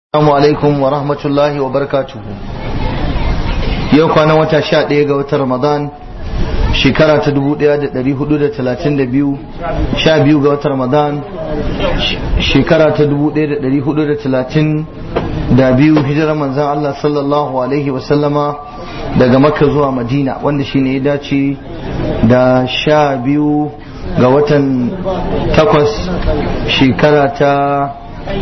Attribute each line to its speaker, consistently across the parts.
Speaker 1: Assalamu alaikum wa rahmatullahi wa barakatuhu. Yau kwanan wata sha ɗaya ga watan Ramadan shekara ta dubu ɗaya da ɗari hudu da talatin da biyu sha biyu ga watan Ramadan shekara ta dubu ɗaya da ɗari hudu da talatin da biyu hijirar manzan Allah sallallahu alaihi wa sallama daga Makka zuwa Madina wanda shi ne ya dace da sha biyu ga watan takwas shekara ta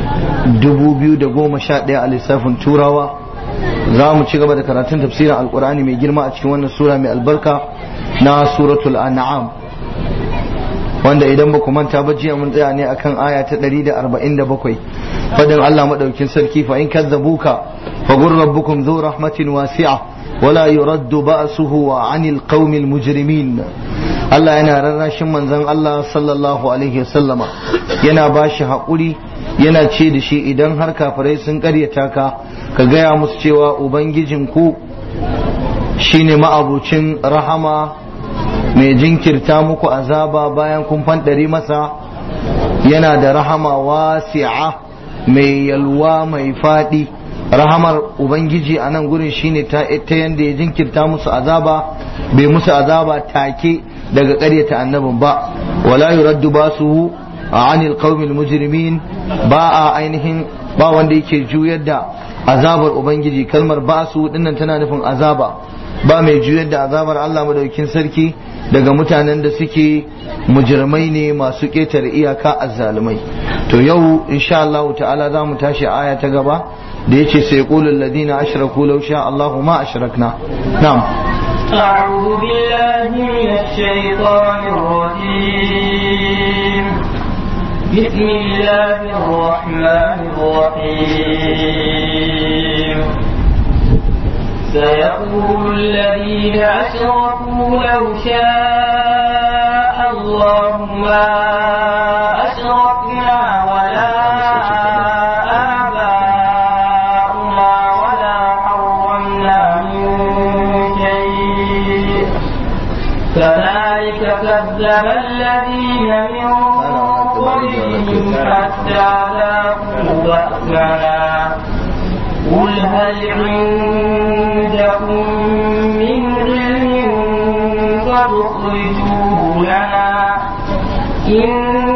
Speaker 1: 2011 a lissafin turawa za mu ci gaba da karatun tafsirin alkur'ani mai girma a cikin wannan sura mai albarka na suratul an'am wanda idan ba ku manta ba jiya mun tsaya ne akan aya ta 147 fadin Allah madaukin sarki fa in kadzabuka fa gur rabbukum dhu rahmatin wasi'a wala yuraddu ba'suhu 'anil qaumil mujrimin Allah yana rarrashin manzon Allah sallallahu alaihi wasallama yana bashi haƙuri yana ce da shi idan har kafirai sun karyata ka ka gaya musu cewa ubangijinku shine ma'abucin rahama mai jinkirta muku azaba bayan kun fanɗari masa yana da rahama wasi'a mai yalwa mai faɗi rahamar ubangiji a nan gurin shine ta yanda ya jinkirta musu azaba bai musu azaba take daga ƙaryata annabin ba wala yuraddu basuhu anil qaumil mujrimin ba a ainihin ba wanda yake juyar da azabar ubangiji kalmar basu dinnan tana nufin azaba ba mai juyar da azabar Allah madaukin sarki daga mutanen da suke mujrimai ne masu ƙetare iyaka azzalumai to yau insha Allah ta'ala za mu tashi aya ta gaba da yace sai qulul ladina ashraku law sha Allahu ma ashrakna na'am
Speaker 2: أعوذ بالله من الشيطان الرجيم بسم الله الرحمن الرحيم سيقول الذين أشركوا لو شاء الله ما أشركنا ولا آباؤنا ولا حرمنا من شيء كذلك كذب الذين من قبلهم حتى ذاقوا بأسنا قل هل عندكم من علم فاخرجوه لنا إن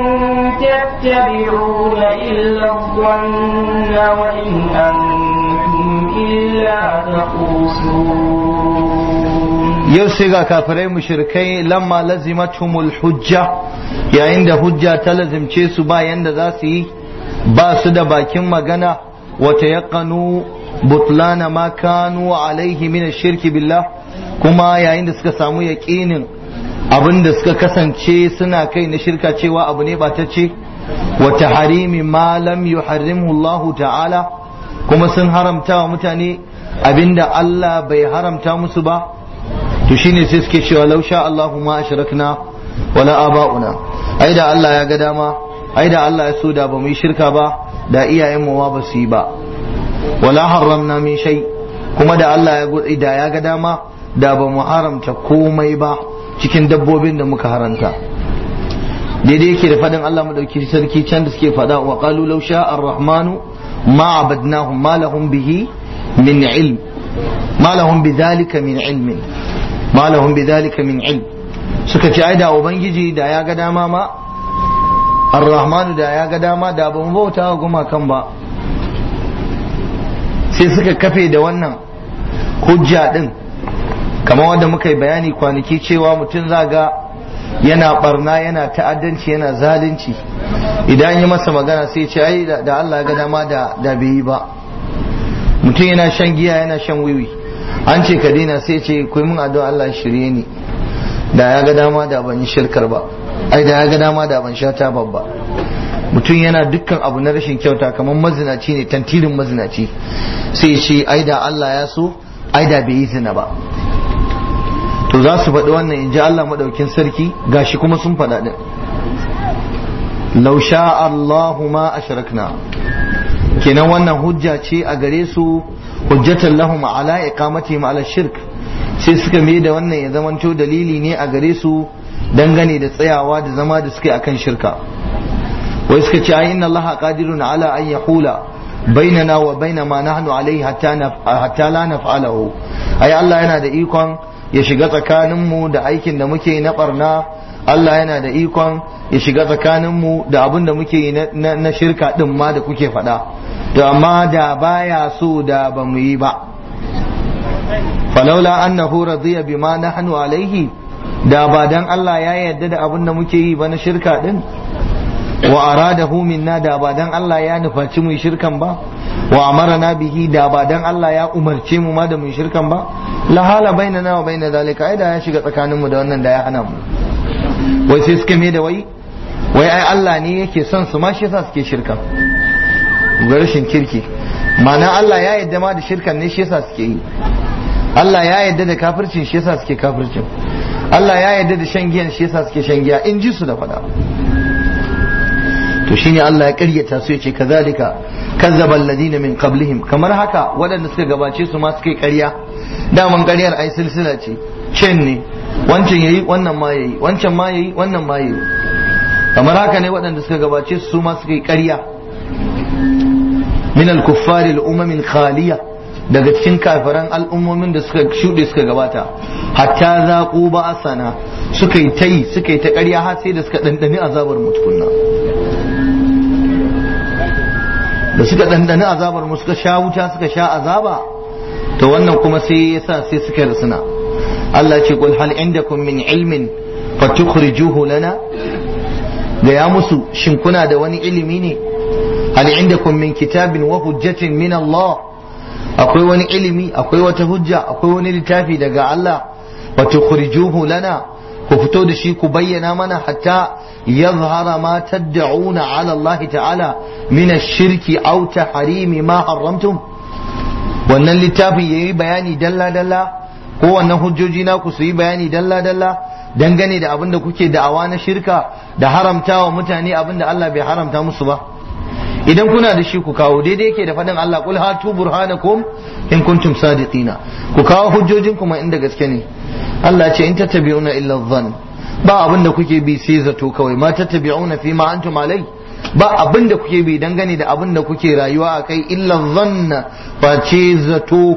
Speaker 2: تتبعون إلا الظن وإن أنتم إلا تخرصون
Speaker 1: yau sai ga kafirai mushrikai lamma lazimatumul hujja yayin da hujja ta lazimce su ba yanda za su yi ba su da bakin magana wata yaqanu butlana ma kanu alaihi min shirki billah kuma yayin da suka samu yaqinin abin da suka kasance suna kai na shirka cewa abu ne batacce wa taharimi ma lam yuharrimhu Allah ta'ala kuma sun haramta wa mutane abinda Allah bai haramta musu ba to shine sai suke cewa law sha Allahu ma ashrakna wala aba'una ai da Allah ya ga dama ai da Allah ya so da ba mu yi shirka ba da iyayen mu ma ba su yi ba wala haramna min shay kuma da Allah ya da ya ga dama da ba mu haramta komai ba cikin dabbobin da muka haranta daidai yake da fadin Allah madauki sarki can da suke fada wa qalu law sha ar-rahmanu ma abadnahum ma lahum bihi min ilm ma lahum bidhalika min ilmin ma lahum bidhalika min ilm suka ce ai da ubangiji da ya ga dama ma ar-rahmanu da ya ga dama da ban bauta wa gumakan ba sai suka kafe da wannan hujja din kamar wanda muka yi bayani kwanaki cewa mutum zaga yana barna yana ta'addanci yana zalunci idan yi masa magana sai ce ai da Allah ya ga dama da da bai yi ba mutum yana shan giya yana shan wiwi an ce ka daina sai ce kai mun addu'a Allah shirye ni da ya ga dama da ban yi shirkar ba ai da ya ga dama da ban sha tabar ba mutum yana dukkan abu na rashin kyauta kamar mazinaci ne tantirin mazinaci sai ce ai da Allah ya so ai da bai yi zina ba to za su faɗi wannan in ji Allah maɗaukin sarki gashi kuma sun faɗa ɗin law sha Allahu ma ashrakna kenan wannan hujja ce a gare su hujjatan lahum ala iqamatihim ala shirk sai suka mai da wannan ya zamanto dalili ne a gare su dangane da tsayawa da zama da suke akan shirka wai suka ce inna allaha qadirun ala an yahula bainana wa baina ma nahnu alaihi hatta hatta la naf'alahu ai Allah yana da ikon ya shiga tsakaninmu da aikin da muke na barna Allah yana da ikon ya shiga tsakaninmu da abin da muke yi na shirka din ma da kuke faɗa to amma da baya so da ba mu yi ba falaula annahu radiya bima nahnu alaihi da ba dan Allah ya yarda da abin da muke yi ba na shirka din wa aradahu minna da ba dan Allah ya nufaci mu shirkan ba wa amarna bihi da ba dan Allah ya umarce mu ma da mu shirkan ba la hala bainana wa baina zalika ai da ya shiga tsakanin mu da wannan da ya hana mu wai sai suka me da wai wai ai Allah ne yake son su ma shi yasa suke shirkan ga rashin kirki ma'ana Allah ya yarda ma da shirkan ne shi yasa suke yi Allah ya yarda da kafircin shi yasa suke kafircin Allah ya yarda da shan giyan shi yasa suke shan giya in ji su da fada to shine Allah ya karyata su yace kazalika kazzaba alladina min qablihim kamar haka waɗanda suka gabace su ma suka yi ƙarya daman ƙaryar ai silsila ce cin ne wancan yayi wannan ma yayi wancan ma yayi wannan ma yayi kamar haka ne waɗanda suka gabace su ma suka yi ƙarya min al-kuffar al-umam al-khaliya daga cikin kafiran al'ummomin da suka shuɗe suka gabata hatta zaqu ba'asana suka yi tayi suka yi ta ƙarya har sai da suka dandani azabar mutukunna da suka ɗanɗani azabar mu suka sha wuta suka sha azaba to wannan kuma sai ya sa sai suka rasuna Allah ce qul hal indakum min ilmin fatukhrijuhu lana da ya musu shin kuna da wani ilimi ne hal indakum min kitabin wa hujjatin min Allah akwai wani ilimi akwai wata hujja akwai wani littafi daga Allah fatukhrijuhu lana ku fito da shi ku bayyana mana hatta يظهر ما تدعون على الله تعالى من الشرك أو تحريم ما حرمتم wannan littafin ya yi bayani dalla-dalla ko wannan hujjoji na ku su yi bayani dalla-dalla dangane da abin da kuke da'awa na shirka da haramta wa mutane abin da Allah bai haramta musu ba idan kuna da shi ku kawo daidai yake da faɗin Allah kul hatu burhanakum in kuntum sadiqina ku kawo hujjojin kuma inda gaske ne Allah ce in tattabi'una illa dhann ba abin da kuke bi sai zato kawai ma tattabi'una fi ma antum alai ba abin da kuke bi dangane da abin da kuke rayuwa a kai illa zanna face zato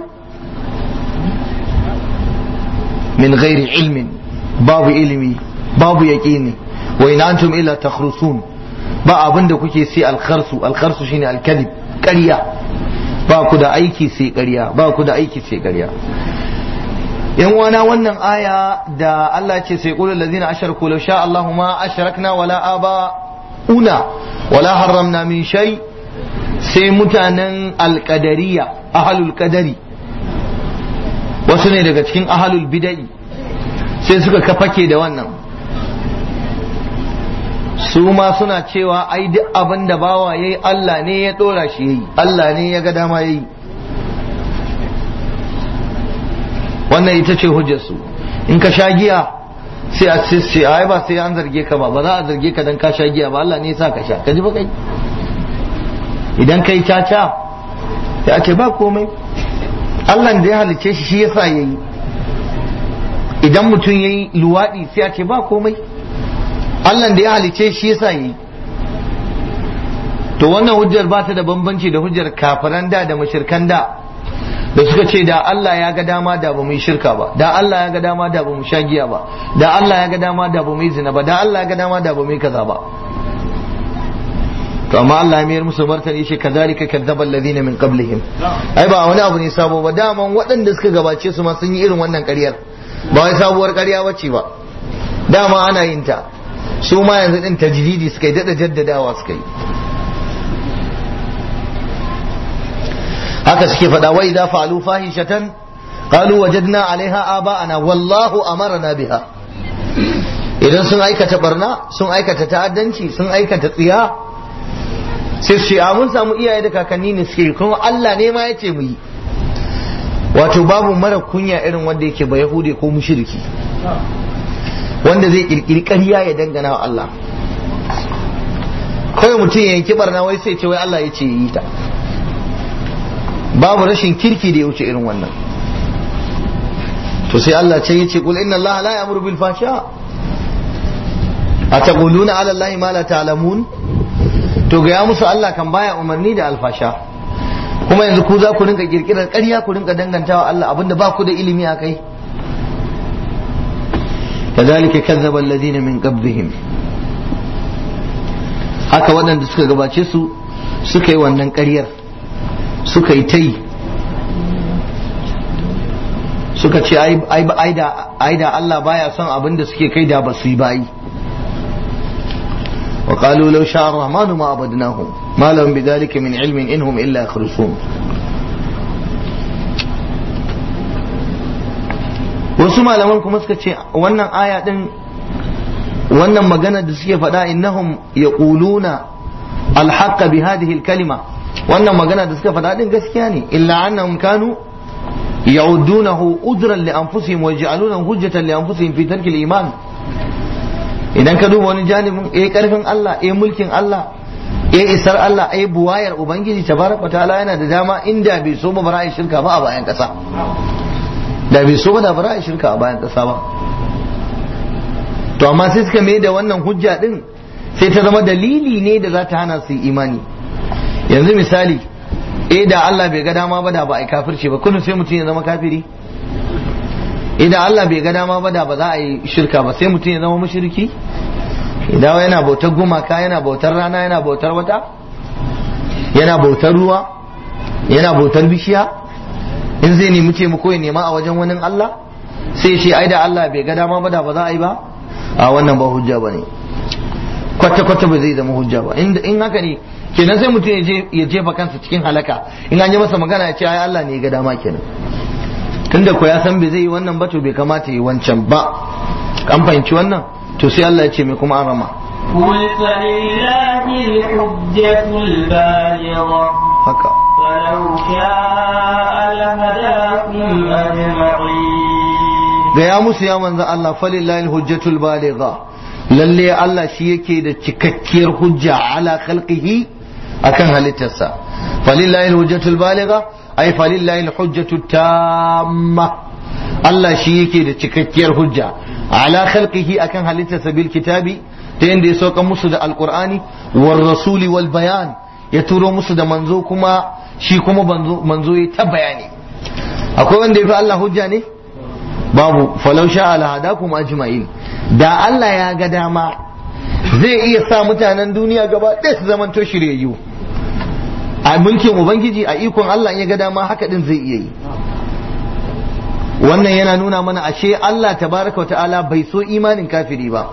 Speaker 1: min ghairi ilmin babu ilimi babu yaqini wa in antum illa takhrusun ba abin da kuke sai alkharsu alkharsu shine alkalib ƙarya ba ku da aiki sai ƙarya ba ku da aiki sai ƙarya yan wana wannan aya da Allah ce sai qulul ladzina asharaku law sha Allahu ma ashrakna wala aba una wala harramna min shay sai mutanen alqadariya ahlul qadari wasu ne daga cikin ahlul bid'i sai suka kafake da wannan su ma suna cewa ai duk abin da bawa yayi Allah ne ya dora shi yayi Allah ne ya ga dama yayi wannan ita ce hujjarsu in ka sha giya sai a ce sai ai ba sai an zarge ka ba ba za a zarge ka dan ka sha giya ba Allah ne ya sa ka sha ka ji ba kai idan kai caca sai a ce ba komai Allah da ya halice shi shi yasa yayi idan mutum yayi luwadi sai a ce ba komai Allah da ya halice shi yasa yayi to wannan hujjar ba ta da bambanci da hujjar kafiran da da mushrikan da da suka ce da Allah ya ga dama da ba mu yi shirka ba da Allah ya ga dama da ba mu sha giya ba da Allah ya ga dama da ba mu yi zina ba da Allah ya ga dama da ba mu yi kaza ba to amma Allah ya mayar musu martani shi kazalika kadzaba alladhina min qablihim ai ba wani abu ne sabo ba daman waɗanda suka gabace su ma sun yi irin wannan ƙaryar ba wai sabuwar ƙarya bace ba dama ana yin ta su ma yanzu din tajdidi suka yi dada jaddadawa suka yi haka suke faɗa wa idza fa'alu fahishatan qalu wajadna 'alaiha aba'ana wallahu amarna biha idan sun aikata barna sun aikata ta'addanci sun aikata tsiya sai su ce a mun samu iyaye da kakanni ne suke kuma Allah ne ma yace mu yi wato babu mara kunya irin wanda yake ba yahude ko mushriki wanda zai kirkiri ƙarya ya dangana wa Allah kawai mutum ya yanki barna wai sai ce wai Allah ya ce yi ta babu rashin kirki da ya wuce irin wannan to sai Allah ce yace kul inna Allah la ya'muru bil fahsha ataquluna ala Allah ma la ta'lamun to ga ya musu Allah kan baya umarni da alfasha kuma yanzu ku za ku rinka kirkirar ƙarya ku rinka dangantawa Allah abinda ba ku da ilimi a kai كذلك كذب الذين من قبلهم haka waɗanda suka gabace su suka yi wannan ƙaryar suka yi ta yi suka ce ai da Allah baya son abin da suke kai da ba su yi bayi wa qalu law sha'a ar-rahmanu ma abadnahum ma lahum bidhalika min ilmin inhum illa yakhrusun wasu malaman kuma suka ce wannan aya din wannan magana da suke faɗa innahum yaquluna alhaqqa bi hadhihi alkalima wannan magana da suka faɗa din gaskiya ne illa annahum kanu ya'udunahu udran li anfusihim wa yaj'alunahu hujjatan li anfusihim fi tarki al-iman idan ka duba wani janibin eh karfin Allah eh mulkin Allah eh isar Allah eh buwayar ubangiji tabaraka ta'ala yana da dama inda bai so ba bara shirka ba a bayan kasa da bai so ba da bara shirka a bayan kasa ba to amma sai suka mai da wannan hujja din sai ta zama dalili ne da za ta hana su imani yanzu misali eh da Allah bai ga dama ba da ba a yi kafirci ba kullum sai mutum ya zama kafiri idan Allah bai ga dama ba da ba za a yi shirka ba sai mutum ya zama mushriki idan yana bautar gumaka yana bautar rana yana bautar wata yana bautar ruwa yana bautar bishiya in zai nemi taimako ya nema a wajen wani Allah sai shi ai da Allah bai ga dama ba da ba za a yi ba a wannan ba hujja ba ne kwata kwata ba zai zama hujja ba in haka ne kenan sai mutum ya jefa kansa cikin halaka in an yi masa magana ya ce ai Allah ne ya ga dama kenan tunda ko ya san bai zai yi wannan ba to bai kamata yi wancan ba an fahimci wannan to sai Allah ya ce mai kuma an rama
Speaker 2: قل فلله الحجة البالغة
Speaker 1: haka
Speaker 2: فلو شاء لهداكم أجمعين
Speaker 1: gaya musu ya manzan Allah falillahi hujjatul baligha lalle Allah shi yake da cikakkiyar hujja ala khalqihi akan halittarsa falillahi hujjatul baligha ay falillahi hujjatul tamma Allah shi yake da cikakkiyar hujja ala khalqihi akan halittarsa bil kitabi ta yanda ya sauka musu da alqur'ani war rasuli wal bayan ya turo musu da manzo kuma shi kuma manzo ya ta bayani akwai wanda ya fi Allah hujja ne babu falau sha ala hadakum ajma'in da Allah ya ga dama zai iya sa mutanen duniya gaba ɗaya su zamanto shiryayyu a mulkin ubangiji a ikon Allah ya ga dama haka din zai iya yi wannan yana nuna mana ashe Allah tabaraka wa ta'ala bai so imanin kafiri ba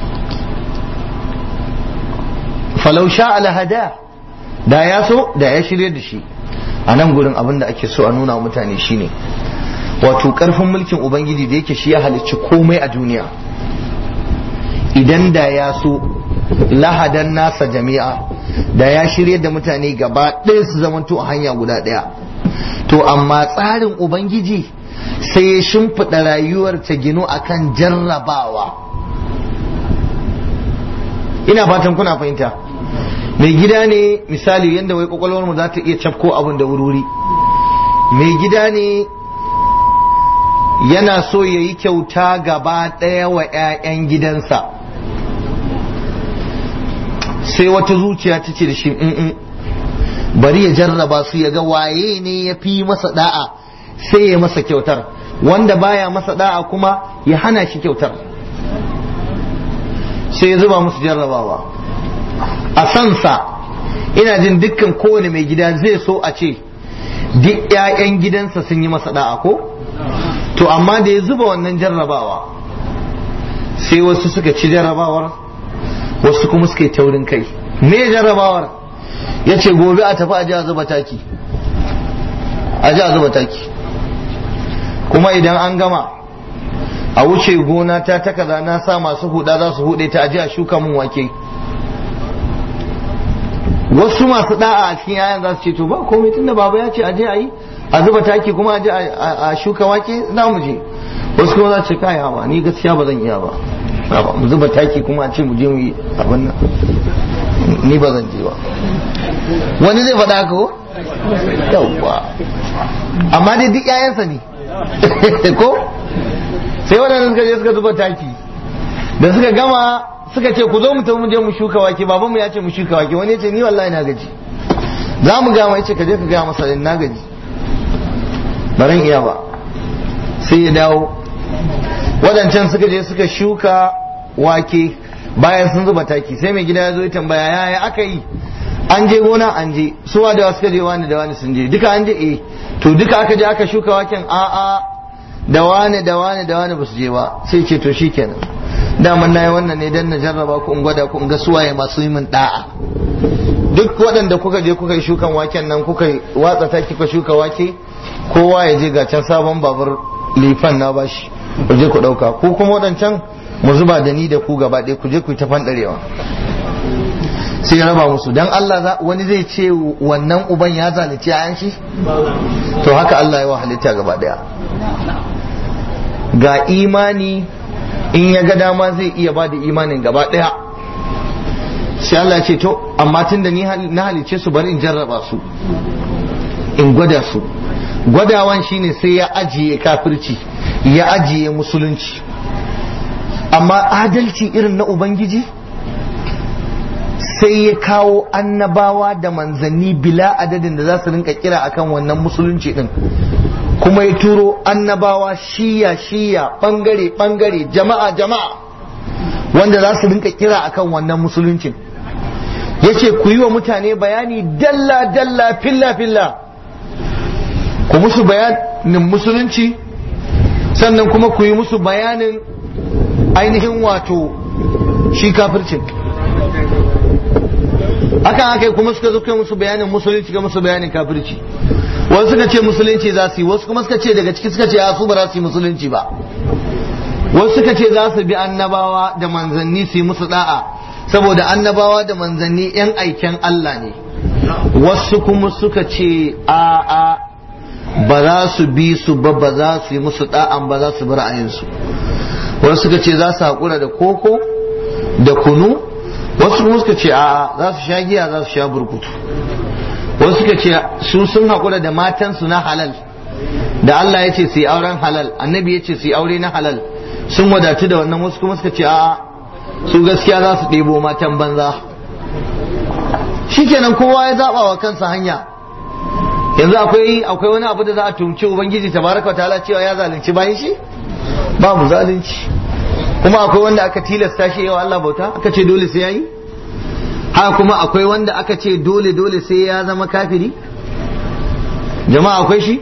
Speaker 1: falau sha ala hada da ya so da ya shirye da shi a nan gurin abin da ake so a nuna wa mutane shine wato karfin mulkin ubangiji da yake shi ya halicci komai a duniya idan da ya so lahadan nasa jami'a da ya shirya da mutane gaba ɗaya su zamanto a hanya guda ɗaya to amma tsarin ubangiji sai ya shimfiɗa rayuwar ta ginu akan jarrabawa ina fatan kuna fahimta mai gida ne misali yadda wai kwakwalwar mu za ta iya cafko abin da wuri mai gida ne yana so ya yi kyauta gaba ɗaya wa 'ya'yan gidansa sai wata zuciya ta ce da shi "Mm-mm, bari ya jarraba su ya ga waye ne ya fi masa da'a sai ya masa kyautar wanda baya masa da'a kuma ya hana shi kyautar sai ya zuba musu jarrabawa a sansa ina jin dukkan kowane mai gida zai so a ce duk 'ya'yan gidansa sun yi masa da'a ko to amma da ya zuba wannan jarrabawa sai wasu suka ci jarrabawar wasu kuma suka yi taurin kai me jarrabawar ya ce gobe a tafi a ji a zuba taki a ji a zuba taki kuma idan an gama a wuce gona ta ta kaza na sa masu huda za su hude ta a ji a shuka mun wake wasu masu da'a a cikin yayan za su ce to ba komai tunda baba ya ce a je a yi a zuba taki kuma a je a shuka wake za mu je wasu kuma za su ce kai hawa ni gaskiya ba zan iya ba ba mu zuba taki kuma a ce mu je mu yi abin nan ni ba zan je ba wani zai faɗa haka ko yawwa amma dai duk ƴaƴansa ne ko sai waɗanda suka je suka zuba taki da suka gama suka ce ku zo mu tafi mu je mu shuka wake babanmu ya ce mu shuka wake wani ya ce ni wallahi na gaji za mu gama yace ka je ka gaya masa na gaji baran iya ba sai ya dawo waɗancan suka je suka shuka wake bayan sun zuba taki sai mai gida ya zo ya tambaya yaya aka yi an je gona an je suwa da suka je wani da wani sun je duka an je eh to duka aka je aka shuka waken a'a da wani da wani da wani ba su je ba sai ce to shikenan daman na yi wannan ne dan na jarraba ku in gwada ku in ga suwaye masu yi min da'a duk waɗanda kuka je kuka yi shukan waken nan kuka watsa taki kuka shuka wake kowa ya je ga can sabon babur lifan na bashi ku je ku ɗauka ku kuma waɗancan mu zuba da ni da ku gaba ɗaya ku je ku yi ta fanɗarewa sai ya raba musu dan Allah wani zai ce wannan uban ya zalunci yayan shi to haka Allah ya wa halitta gaba ɗaya ga imani in ya ga dama zai iya ba da imanin gaba ɗaya sai Allah ya ce to amma tun da ni na halice su bari in jarraba su in gwada su gwadawan shine sai ya ajiye kafirci ya ajiye musulunci amma adalci irin na ubangiji sai ya kawo annabawa da manzanni bila adadin da za su rinka kira akan wannan musulunci din kuma ya turo annabawa shiya shiya bangare bangare jama'a jama'a wanda za su rinka kira akan wannan musuluncin yace ku yi wa mutane bayani dalla dalla filla filla ku musu bayanin musulunci sannan kuma ku yi musu bayanin ainihin wato shi kafircin hakan aka yi kuma suka zo kai musu bayanin musulunci ga musu bayanin kafirci wasu suka ce musulunci za su yi wasu kuma suka ce daga ciki suka ce a su ba za su yi musulunci ba wasu suka ce za su bi annabawa da manzanni su yi musu da'a saboda annabawa da manzanni yan aiken Allah ne wasu kuma suka ce a a ba za su bi su ba ba za su yi musu da'an ba za su bi ra'ayinsu wasu suka ce za su haƙura da koko da kunu wasu kuma suka ce a za su sha giya za su sha burkutu wasu suka ce su sun haƙura da matansu na halal da Allah ya ce su yi auren halal annabi ya ce su yi aure na halal sun wadatu da wannan wasu kuma suka ce a su gaskiya za su ɗebo matan banza shikenan kowa ya zaɓa wa kansa hanya yanzu akwai akwai wani abu da za a tumci ubangiji tabaraka wa ta'ala cewa ya zalunci bayan shi babu zalunci kuma akwai wanda aka tilasta shi yawa Allah bauta aka ce dole sai yayi haka kuma akwai wanda aka ce dole dole sai ya zama kafiri jama'a akwai shi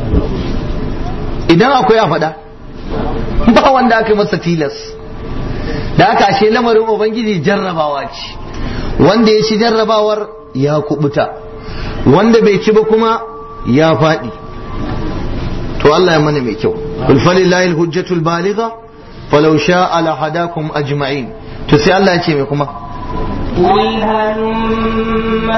Speaker 1: idan akwai a faɗa ba wanda aka yi masa tilas da aka ashe lamarin ubangiji jarrabawa ce wanda ya ci jarrabawar ya kubuta wanda bai ci ba kuma ya faɗi to Allah ya mana mai kyau qul falillahi alhujjatul baligha falau sha'a la hadakum ajma'in to sai Allah ya ce mai kuma
Speaker 2: قل هلم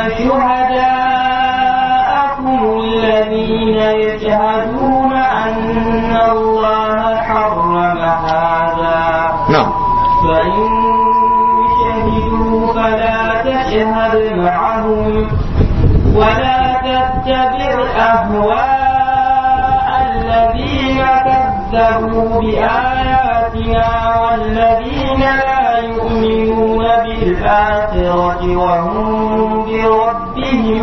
Speaker 2: شهداءكم الذين يشهدون أن الله حرم هذا
Speaker 1: na'am
Speaker 2: فإن شهدوا فلا تشهد معهم ولا تتبع أهواء الذين كذبوا بآياتنا والذين لا يؤمنون بالآخرة وهم بربهم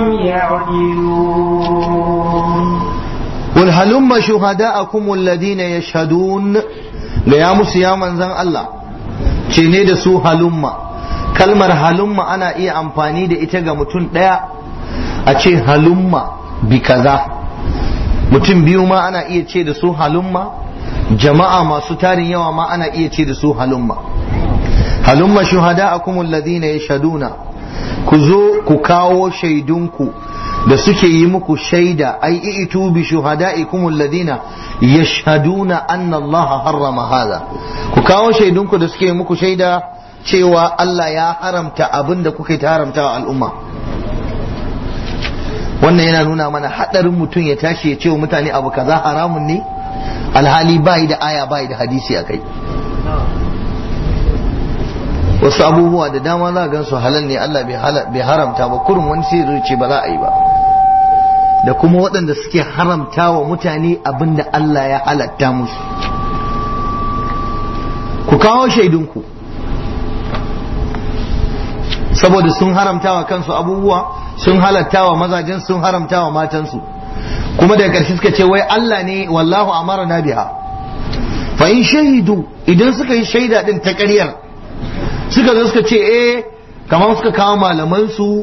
Speaker 2: يعدلون
Speaker 1: قل هلم شهداءكم الذين يشهدون ga musu ya manzan Allah ce ne da su halumma kalmar halumma ana iya amfani da ita ga mutum ɗaya a ce halumma bi kaza mutum biyu ma ana iya ce da su halumma jama'a masu tarin yawa ma ana iya ce da su halumma halumma shuhada'akum alladhina yashhaduna ku zo ku kawo shaidunku da suke yi muku shaida ai itu bi shuhada'ikum alladhina yashhaduna anna Allah harrama hadha ku kawo shaidunku da suke yi muku shaida cewa Allah ya haramta abin da kuka ta haramta wa al'umma wannan yana nuna mana hadarin mutum ya tashi ya ce wa mutane abu kaza haramun ne alhali bai da aya bai da hadisi a kai wasu abubuwa da dama za gan su halal ne Allah bai haramta ba kurin wani sai zai ce ba za a yi ba da kuma waɗanda suke haramta wa mutane abin da Allah ya halatta musu ku kawo shaidunku saboda sun haramta wa kansu abubuwa sun halatta wa mazajen sun haramta wa matansu kuma daga ƙarshe suka ce wai Allah ne wallahu amara na biha fa in shahidu idan suka yi shaida din ta ƙaryar suka zo suka ce eh kamar suka kawo malaman su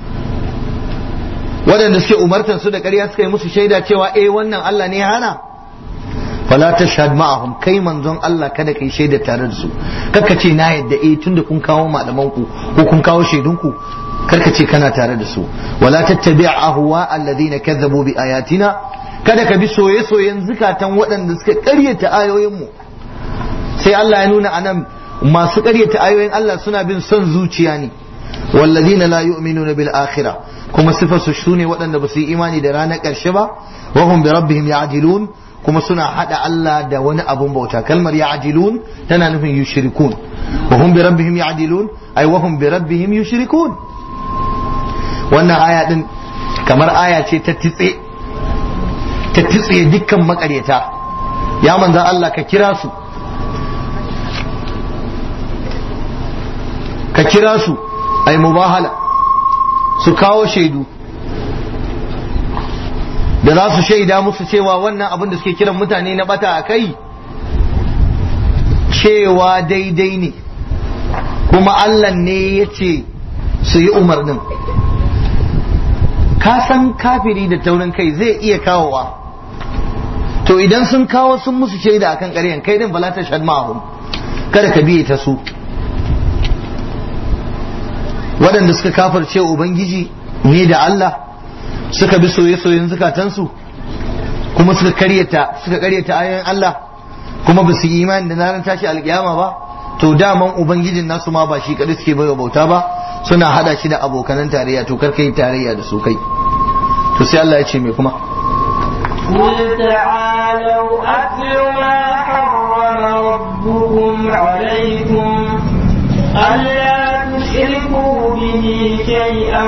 Speaker 1: waɗanda suke umartar su da ƙarya suka yi musu shaida cewa eh wannan Allah ne ya hana fala tashhad ma'ahum kai manzon Allah kada kai shaida tare da su karka ce na yadda eh tunda kun kawo malaman ku ko kun kawo shaidun ku karka ce kana tare da su wala tattabi' ahwa alladhina kazzabu bi ayatina kada ka bi soye-soyen zukatan waɗanda suka ƙaryata ayoyin mu sai Allah ya nuna anan masu ƙaryata ayoyin Allah suna bin son zuciya ne walladhina la yu'minuna bil akhirah kuma sifar su sune waɗanda ba su yi imani da ranar ƙarshe ba wa hum bi rabbihim ya'dilun kuma suna hada Allah da wani abun bauta kalmar ya'dilun tana nufin yushrikun wa hum bi rabbihim ya'dilun ay wa hum bi rabbihim yushrikun wannan aya din kamar aya ce ta titse ta titse dukkan makaryata ya manzo Allah ka kira su ka kira su ai mubahala su kawo shaidu da za su shaida musu cewa wannan abin da suke kiran mutane na bata a kai cewa daidai ne kuma Allah ne ya ce su yi umarnin ka san kafiri da taurin kai zai iya kawowa to idan sun kawo sun musu shaida akan ƙaryan kai din bala ta shad ma'ahum kada ka biye ta su waɗanda suka kafarce ubangiji ne da Allah suka bi soye-soyen zukatansu kuma suka karyata suka karyata ayoyin Allah kuma ba su imani da ranar tashi alkiyama ba to daman ubangijin nasu ma ba shi kadai suke bai bauta ba suna hada shi da abokanan tarayya to kar kai tarayya da su kai to sai Allah ya ce me kuma
Speaker 2: قل تعالوا أتل ما حرم ربكم عليكم ألا تشركوا به شيئا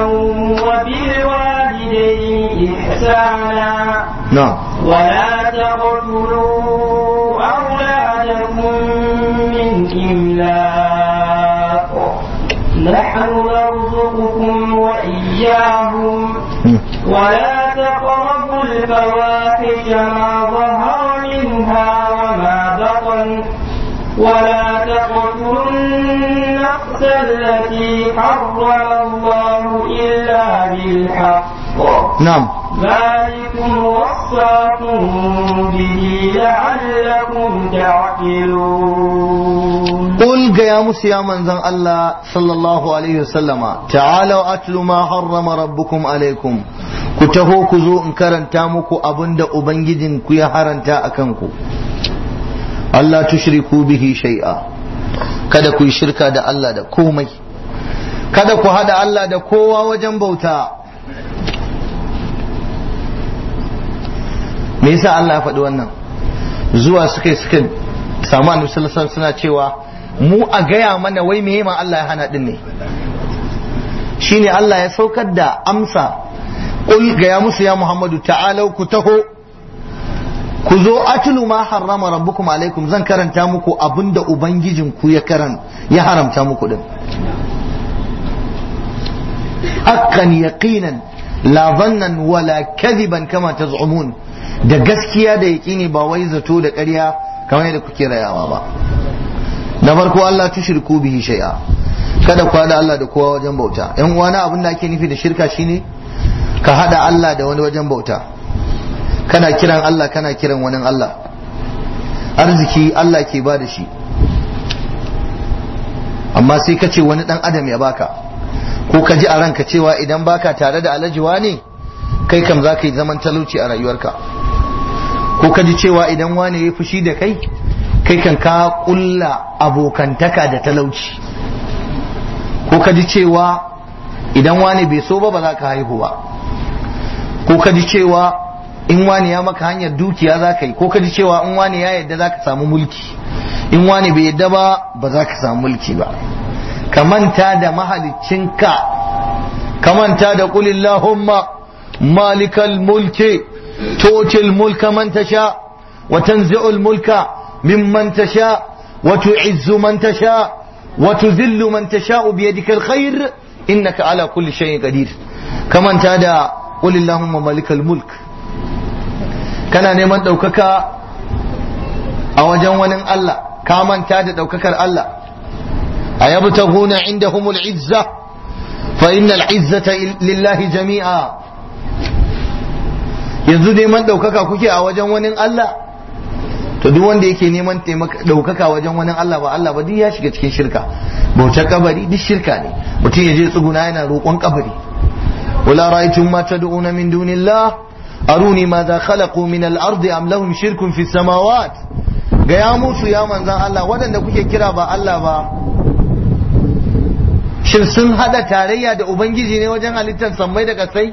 Speaker 2: وبالوالدين إحسانا
Speaker 1: na'am
Speaker 2: ولا تقتلوا أولادكم من إملاق نحن نرزقكم وإياهم ولا تقربوا الفواحش ما ظهر منها وما بطن ولا تقتلوا النفس التي حرم الله إلا بالحق
Speaker 1: na'am
Speaker 2: ذلكم وصاكم به لعلكم تعقلون
Speaker 1: قل يا موسى يا منزل الله صلى الله عليه وسلم تعالوا أتل ما حرم ربكم عليكم كتهو كزو إن كرنتا مكو أبند أبنجدن كي حرنتا أكنكو Allah tushriku bihi shay'a kada ku yi shirka da Allah da komai kada ku hada Allah da kowa wajen bauta me yasa Allah ya faɗi wannan zuwa suka suka samu annabi sallallahu alaihi suna cewa mu a gaya mana wai me ma Allah ya hana din ne shine Allah ya saukar da amsa qul ga ya musu ya Muhammadu ta'alau ku taho ku zo atlu ma harrama rabbukum alaikum zan karanta muku abinda ubangijin ku ya karan ya haramta muku din haqqan yaqinan la dhannan wala kadiban kama taz'umun da gaskiya da yaƙini ba wai zato da ƙarya kamar yadda kuke rayawa ba na farko Allah tushriku bihi shay'a kada ku hada Allah da kowa wajen bauta yan uwana abin da ake nufi da shirka shine ka hada Allah da wani wajen bauta kana kiran Allah kana kiran wani Allah arziki Allah ke ba da shi amma sai ka ce wani dan adam ya baka ko ka ji a ranka cewa idan baka tare da alajiwa ne kai kam za ka yi zaman talauci a rayuwarka ko ka ji cewa idan wane ya fushi da kai kai kan ka kulla abokantaka da talauci ko ka ji cewa idan wane bai so ba ba za ka haihu ba ko ka ji cewa in wane ya maka hanyar dukiya za ka yi ko ka ji cewa in wane ya yadda za ka samu mulki in wane bai yadda ba ba za ka samu mulki ba ka manta da mahaliccinka ka manta da kulillahumma malikal mulki تؤتي الملك من تشاء وتنزع الملك ممن تشاء وتعز من تشاء وتذل من تشاء بيدك الخير إنك على كل شيء قدير ka manta da qulillahumma malikal mulk kana neman ɗaukaka a wajen wani Allah ka manta da ɗaukakar Allah a yabtaghuna indahumul izza fa innal izzata lillahi jami'a yanzu neman ɗaukaka kuke a wajen wani Allah to duk wanda yake neman ɗaukaka wajen wani Allah ba Allah ba duk ya shiga cikin shirka bautar kabari duk shirka ne mutum ya je tsuguna yana roƙon kabari wala ra'aytum ma tad'una min dunillah aruni madha khalaqu min al-ard am lahum shirkun fi samawat ga ya musu ya manzan Allah waɗanda kuke kira ba Allah ba shin sun hada tarayya da ubangiji ne wajen halittar sammai da kasai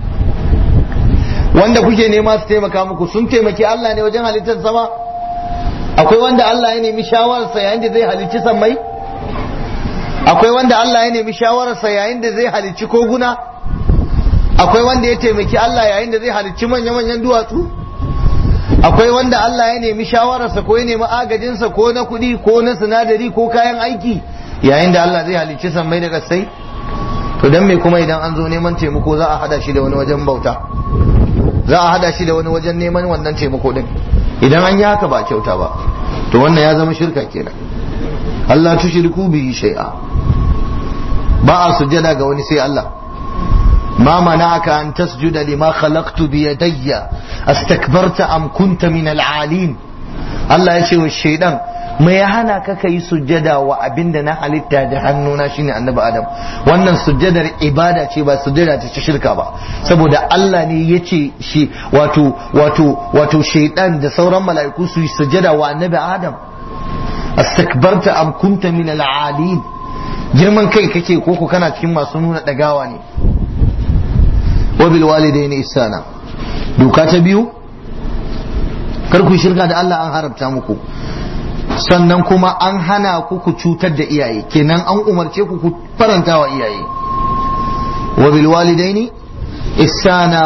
Speaker 1: wanda kuke nema su taimaka muku sun taimaki Allah ne wajen halittar sama akwai wanda Allah ya nemi shawararsa yayin da zai halicci sammai akwai wanda Allah ya nemi shawararsa yayin da zai halicci koguna akwai wanda ya taimaki Allah yayin da zai halicci manya-manyan duwatsu akwai wanda Allah ya nemi shawararsa ko ya nemi agajinsa ko na kuɗi ko na sinadari ko kayan aiki yayin da Allah zai halicci sammai da kasai to dan me kuma idan an zo neman taimako za a hada shi da wani wajen bauta za a hada shi da wani wajen neman wannan taimako din idan an yi haka ba kyauta ba to wannan ya zama shirka kenan Allah tushriku bihi shay'a ba a sujjada ga wani sai Allah ما منعك أن تسجد لما خلقت بيدي استكبرت أم كنت من العالين الله يشوي الشيطان ما يهانا كك سجدا وأبند نحل da hannuna shine annabi Adam wannan sujjadar ibada ce ba sujjada ce shirka ba saboda Allah ne yace shi wato wato wato shaidan da sauran mala'iku su yi sujjada wa annabi Adam astakbarta am kunta min al-alin girman kai kake koko kana cikin masu nuna dagawa ne wabil walidaini ihsana doka ta biyu kar ku shirka da Allah an haramta muku sannan kuma an hana ku ku cutar da iyaye kenan an umarce ku ku faranta wa iyaye wabil walidaini ihsana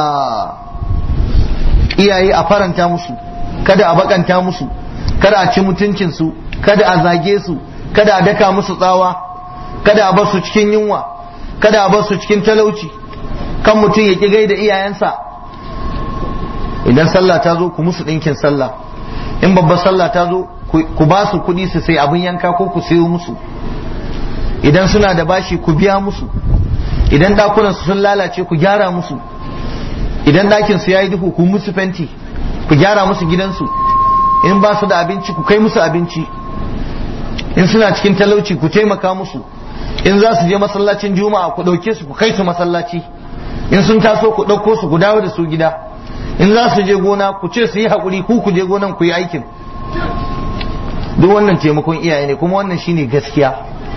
Speaker 1: iyaye a faranta musu kada a bakanta musu kada a ci mutuncin su kada a zage su kada a daka musu tsawa kada a bar su cikin yunwa kada a bar su cikin talauci kan mutum ya ƙi gaida iyayensa idan sallah ta zo ku musu ɗinkin sallah in babbar sallah ta zo ku ba su kuɗi su sai abin yanka ko ku sayo musu idan suna da bashi ku biya musu idan ɗakunan su sun lalace ku gyara musu idan ɗakin su yayi duhu ku musu fenti ku gyara musu gidansu in ba su da abinci ku kai musu abinci in suna cikin talauci ku taimaka musu in za su je masallacin juma'a ku ɗauke su ku kai su masallaci in sun taso ku ɗauko su ku dawo da su gida in za su je gona ku ce su yi haƙuri ku ku je gonan ku yi aikin duk wannan taimakon iyaye ne kuma wannan shine gaskiya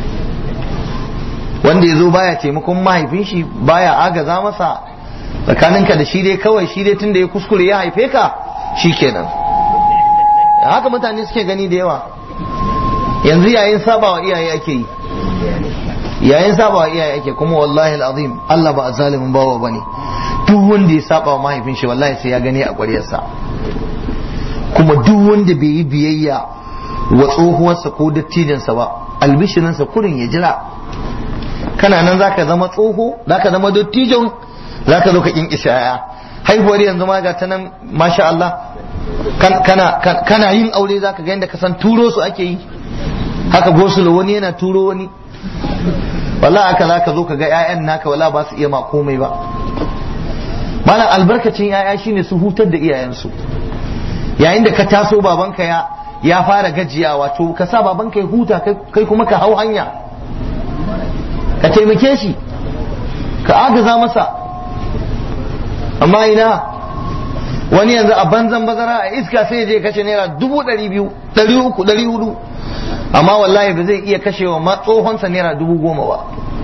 Speaker 1: wanda ya zo baya taimakon mahaifin shi baya agaza masa tsakaninka da shi dai kawai shi dai tun da ya kuskure ya haife ka shi kenan haka mutane suke gani da yawa yanzu yayin sabawa iyaye ake yi yayin saba iyaye ake kuma wallahi alazim Allah ba zalimin bawa bane duk wanda ya saba wa mahaifin shi wallahi sai ya gani a ƙwaryarsa kuma duk wanda bai yi biyayya wa tsohuwarsa ko dattijansa ba albishirinsa kurin ya jira kana nan zaka zama tsoho zaka zama dattijon zaka zo ka kinkisha yaya haihuwar yanzu ma ga ta nan masha Allah kana kana yin aure zaka ga yadda ka san turo su ake yi haka gosulo wani yana turo wani wala aka za ka zo ka ga 'ya'yan naka wala ba su iya ma komai ba mana albarkacin 'ya'ya shine su hutar da iyayensu yayin da ka taso babanka ya ya fara gajiyawa to ka sa babanka ya huta kai kuma ka hau hanya ka taimake shi ka agaza masa amma ina wani yanzu a banzan bazara a iska sai je kashe naira dubu ɗari biyu ɗari uku ɗari hudu amma wallahi ba zai iya kashewa ma tsohonsa naira dubu goma ba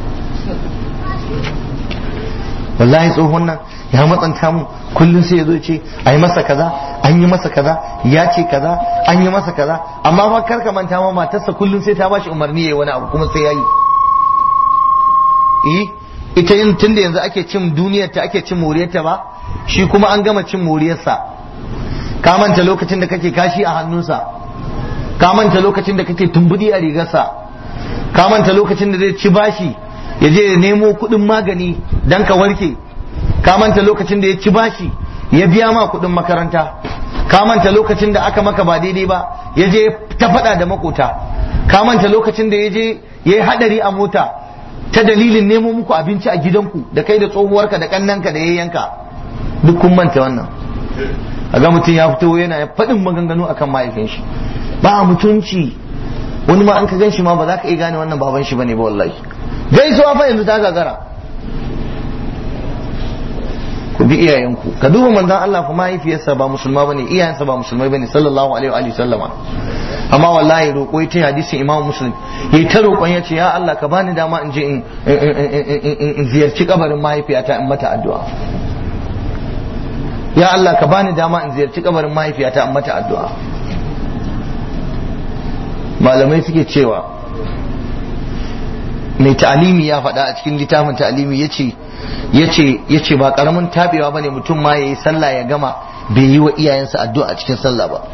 Speaker 1: wallahi tsohon nan ya matsanta mu kullum sai ya zo ce a yi masa kaza an yi masa kaza ya ce kaza an yi masa kaza amma fa kar ka manta ma matarsa kullum sai ta bashi umarni yayi wani abu kuma sai yayi eh ita yin tunda yanzu ake cin duniyar ta ake cin moriyar ta ba shi kuma an gama cin moriyarsa ka manta lokacin da kake kashi a hannunsa ka manta lokacin da kake tumbudi a rigarsa ka manta lokacin da zai ci bashi ya je ya nemo kuɗin magani dan ka warke ka manta lokacin da ya ci bashi ya biya ma kuɗin makaranta ka manta lokacin da aka maka ba daidai ba ya je ta faɗa da makota ka manta lokacin da ya je ya yi haɗari a mota ta dalilin nemo muku abinci a gidanku da kai da tsohuwarka da kannanka da yayyanka duk kun manta wannan a ga mutum ya fito yana faɗin maganganu akan mahaifin shi ba mutunci wani ma an ka gan shi ma ba za ka iya gane wannan baban shi bane ba wallahi gaisuwa fa yanzu ta gagara ku bi iyayenku ka duba manzon Allah fa mahaifiyarsa ba musulma bane iyayensa ba musulmai bane sallallahu alaihi wa sallama amma wallahi roƙo ita hadisin Imam Muslim yayi ta roƙon yace ya Allah ka bani dama in je in ziyarci kabarin mahaifiyata in mata addu'a ya Allah ka bani dama in ziyarci kabarin mahaifiyata in mata addu'a malamai suke cewa mai ta'alimi ya faɗa a cikin littafin ta'alimi yace yace yace ba karamin tabewa bane mutum ma yayi sallah ya gama bai yi wa iyayensa addu'a a cikin sallah ba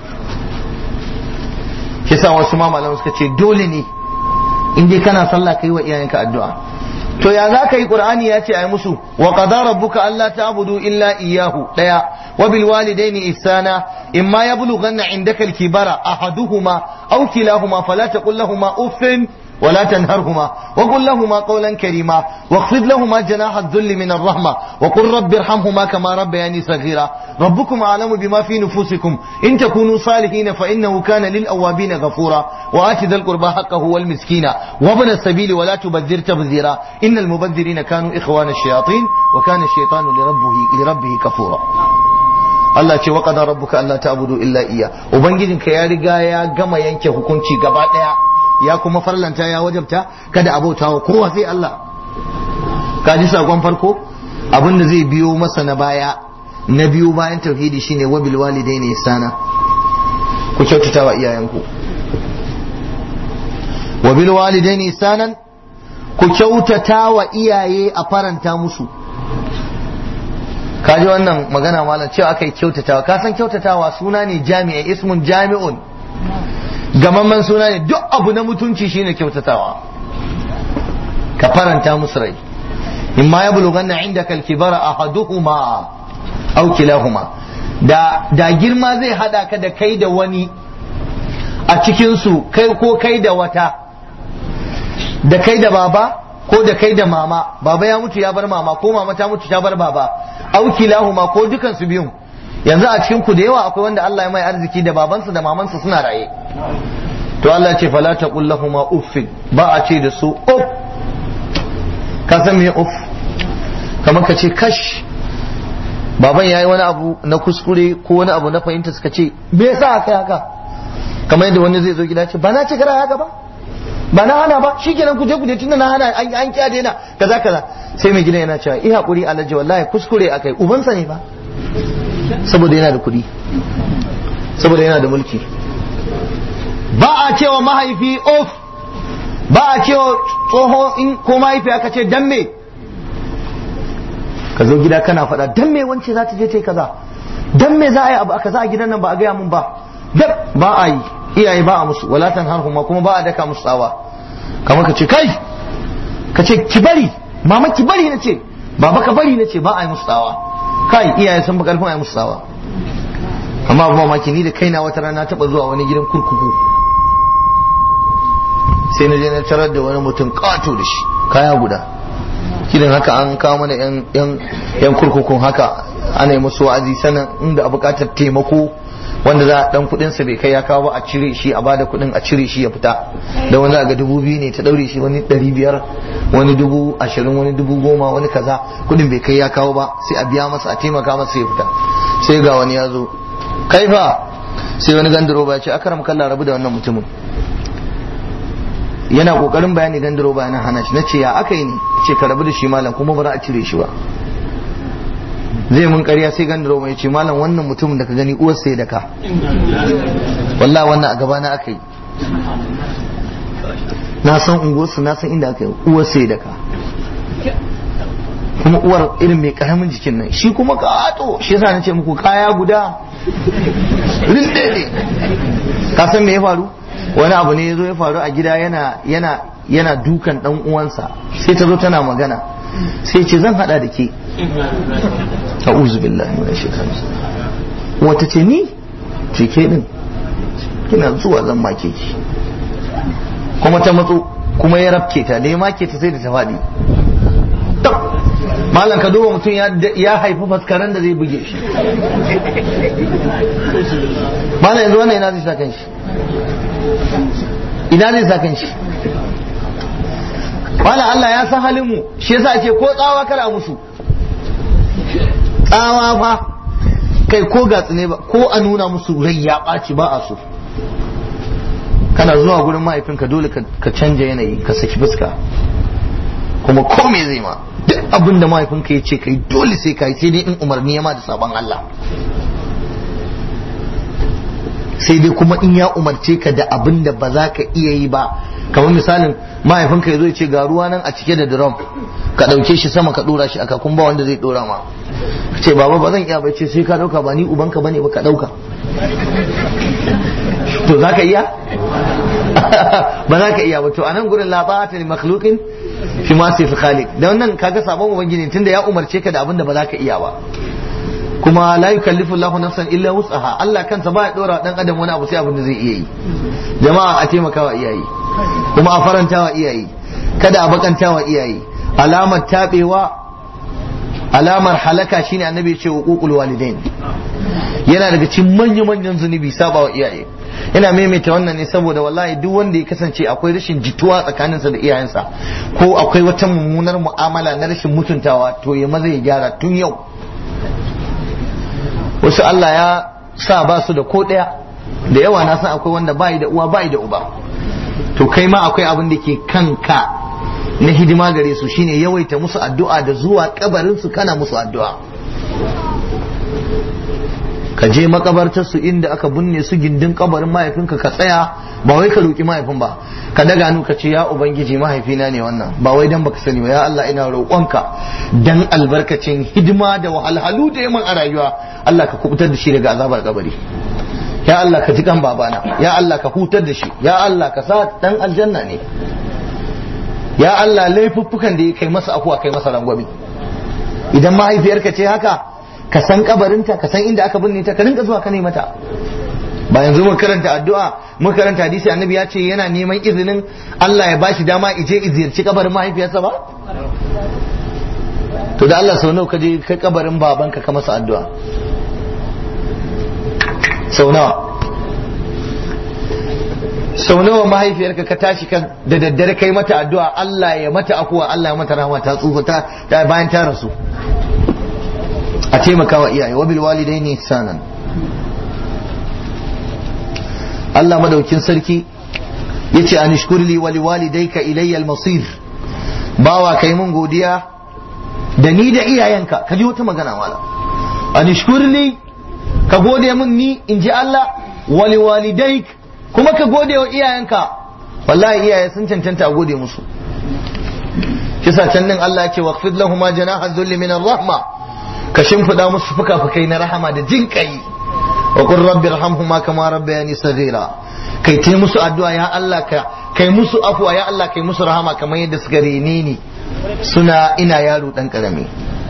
Speaker 1: kisa wasu ma malamai suka ce dole ne in dai kana sallah kai wa iyayenka addu'a to ya za ka yi qur'ani ya ce ai musu wa qada rabbuka alla ta'budu illa iyyahu daya wa bil walidaini ihsana imma yablughanna indaka al kibara ahaduhuma aw kilahuma fala taqul lahumu uffin ولا تنهرهما وقل لهما قولا كريما واخفض لهما جناح الذل من الرحمة وقل رب ارحمهما كما ربياني صغيرا ربكم أعلم بما في نفوسكم إن تكونوا صالحين فإنه كان للأوابين غفورا وآت ذا القربى حقه والمسكين وابن السبيل ولا تبذر تبذيرا إن المبذرين كانوا إخوان الشياطين وكان الشيطان لربه لربه كفورا Allah ce wa qadara rabbuka alla ta'budu illa iya ubangijinka ya riga ya gama yanke hukunci gaba daya ya kuma farlanta ya wajabta kada abota wa kowa sai Allah ka ji sakon farko abin da zai biyo masa na baya na biyu bayan tauhidi shine wa bil walidaini ihsana ku kyautata wa iyayenku wa bil walidaini ihsanan ku kyautata wa iyaye a faranta musu ka ji wannan magana malam cewa aka yi kyautatawa ka san kyautatawa suna ne jami'a ismun jami'un gamamman suna ne duk abu na mutunci shine kyautatawa ka faranta musu rai in ma ya bulughanna indaka al-kibara ahaduhuma aw kilahuma da da girma zai hada ka da kai da wani a cikin su kai ko kai da wata da kai da baba ko da kai da mama baba ya mutu ya bar mama ko mama ta mutu ta bar baba aw kilahuma ko dukan su biyun yanzu a cikin ku da yawa akwai wanda Allah ya mai arziki da babansa da mamansa suna raye to Allah ce fala taqul lahumu uffin ba a ce da su uff ka san me uff kamar ka ce kash baban yayi wani abu na kuskure ko wani abu na fahimta suka ce me yasa aka haka kamar yadda wani zai zo gida ce ba na ce kara haka ba ba na hana ba shikenan ku je ku je tunda na hana an an kiya daina kaza kaza sai mai gida yana cewa i hakuri alhaji wallahi kuskure akai ubansa ne ba saboda yana da kuɗi saboda yana da mulki ba a cewa mahaifi of ba a cewa tsoho in ko mahaifi aka ce dan me ka zo gida kana faɗa dan me wance za ta je ta yi kaza dan me za a yi abu kaza a gidan nan ba a gaya mun ba dab ba a yi iyaye ba a musu wala tanharhuma kuma ba a daka musu tsawa kamar ka ce kai ka ce ki bari mama ki bari na ce baba ka bari na ce ba a yi musu tsawa kai iyaye sun fi karfin a yi musu tsawa amma abu mamaki ni da kaina wata rana taɓa zuwa wani gidan kurkuku sai na je na tarar da wani mutum ƙato da shi kaya guda kidan haka an kawo mana yan kurkukun haka ana yi musu wa'azi sanan inda a buƙatar taimako wanda za a dan kudin sa bai kai ya kawo ba a cire shi a bada kudin a cire shi ya fita da wani ga dubu biyu ne ta daure shi wani ɗari biyar wani dubu ashirin wani dubu goma wani kaza kudin bai kai ya kawo ba sai a biya masa a taimaka masa ya fita sai ga wani ya zo kai fa sai wani gandaro ba ya ce akaram kallah rabu da wannan mutumin yana kokarin bayani gandaro ba yana hana shi na ce ya aka yi ne ce ka rabu da shi malam kuma ba za a cire shi ba zai mun ƙarya sai gandaro mai ce malam wannan mutumin da ka gani uwar sai da ka wallahi wannan a gabana aka yi na san unguwarsu na san inda aka yi uwar sai da ka kuma uwar irin mai karamin jikin nan shi kuma kato shi yasa na ce muku kaya guda rinde ne ka san me ya faru wani abu ne ya zo ya faru a gida yana yana yana dukan dan uwansa sai ta zo tana magana sai ce zan hada da ke a'udhu billahi minash shaitani wata ce ni ce ke din kina zuwa zan make ki kuma ta matso kuma ya rafke ta da ya make ta sai da ta faɗi malam ka duba mutum ya haifi faskaren da zai buge shi malam yanzu wannan ina zai sa kan shi ina zai sa kan shi malam Allah ya san halin mu shi yasa ake ko tsawa kara musu tsawa fa kai ko gatsu ne ba ko a nuna musu rai ya ɓaci ba a so kana zuwa gurin mahaifinka dole ka canja yanayi ka saki fuska kuma ko me zai ma duk abin da mahaifinka ya ce kai dole sai kai sai dai in umarni ya ma da sabon Allah sai dai kuma in ya umarce ka da abin da ba za ka iya yi ba kamar misalin mahaifinka ya zo ya ce ga ruwa nan a cike da drum ka ɗauke shi sama ka ɗora shi aka kun ba wanda zai ɗora ma ka ce baba ba zan iya ba ce sai ka ɗauka ba ni ubanka bane ba ka ɗauka to za ka iya ba za ka iya ba to a nan gurin la ta'ata li makhluqin fi ma sai khaliq da wannan kaga sabon ubangiji tunda ya umarce ka da abin da ba za ka iya ba kuma la yukallifu Allahu nafsan illa wus'aha Allah kansa ba ya dora dan adam wani abu sai abin da zai iya yi jama'a a taimakawa iyaye kuma a farantawa iyaye kada a bakantawa iyaye alamar tabewa alamar halaka shine annabi ya ce uqul walidain yana daga cikin manya manyan zunubi sabawa iyaye yana maimaita wannan ne saboda wallahi duk wanda ya kasance akwai rashin jituwa tsakaninsa da iyayensa ko akwai wata mummunar mu'amala na rashin mutuntawa to ya maza ya gyara tun yau wasu Allah ya sa ba su da ko ɗaya da yawa na san akwai wanda bai da uwa bai da uba to kai ma akwai abin da ke kanka na hidima gare su shine yawaita musu addu'a da zuwa kabarin su kana musu addu'a ka je makabartar su inda aka binne su gindin kabarin mahaifinka ka tsaya ba wai ka roki mahaifin ba ka daga hannu ka ce ya ubangiji mahaifina ne wannan ba wai dan baka sani ba ya Allah ina roƙonka dan albarkacin hidima da wahalhalu da yaman a rayuwa Allah ka kubutar da shi daga azabar kabari ya Allah ka ji kan babana ya Allah ka hutar da shi ya Allah ka sa dan aljanna ne ya Allah laifuffukan da ya kai masa afuwa kai masa rangwami idan mahaifiyarka ce haka ka san kabarinta ka san inda aka binne ta ka rinka zuwa ka ne mata ba yanzu mun karanta addu'a mun karanta hadisi annabi ya ce yana neman izinin Allah ya bashi dama ije izirci kabarin mahaifiyarsa ba to da Allah sau nawa ka je kai kabarin babanka ka masa addu'a sau nawa sau nawa mahaifiyarka ka tashi ka da daddare kai mata addu'a Allah ya mata akuwa Allah ya mata rahama ta tsufa ta bayan ta rasu a taimakawa iyaye wa bil walidaini ihsanan Allah madaukin sarki yace an shkurli wa liwalidayka ilayya al-masir bawa kai mun godiya da ni da iyayenka ka ji wata magana mala an shkurli ka gode mun ni in ji Allah wa liwalidayk kuma ka gode wa iyayenka wallahi iyaye sun cancanta a gode musu kisa can din Allah yake waqfid lahum janaha dhulli min ar-rahma ka shimfida musu fuka-fukai na rahama da jin kai wa qur rabbi irhamhuma kama rabbayani saghira kai tai musu addu'a ya Allah ka kai musu afwa ya Allah kai musu rahama kamar yadda suka rene ni suna ina yaro dan karami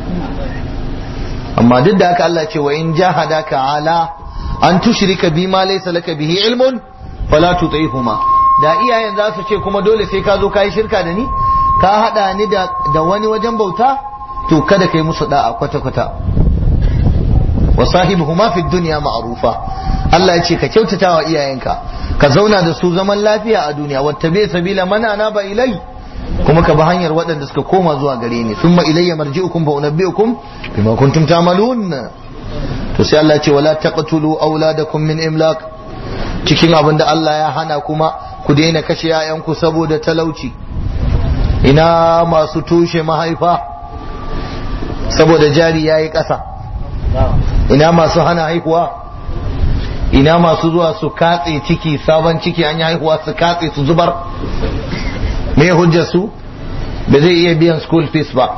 Speaker 1: amma duk da haka Allah ce wa in jahadaka ala an tushrika bima laysa laka bihi ilmun fala tuti'huma da iyayen za su ce kuma dole sai ka zo ka yi shirka da ni ka hada ni da da wani wajen bauta to kada kai musu da'a kwata-kwata wa sahibuhuma fi dunya ma'rufa Allah ya ce ka kyautata wa iyayenka ka zauna da su zaman lafiya a duniya wattabi sabila man anaba ilai kuma ka bi hanyar waɗanda suka koma zuwa gare ni thumma ilayya marji'ukum fa unabbi'ukum bima kuntum ta'malun to sai Allah ya ce wala taqtulu auladakum min imlaq cikin abin da Allah ya hana kuma ku daina kashe 'ya'yanku saboda talauci ina masu tushe mahaifa saboda jari ya yi ƙasa ina masu hana haihuwa ina masu zuwa su katse ciki sabon ciki an yi haihuwa su katse su zubar me hujjar su ba zai iya biyan school fees ba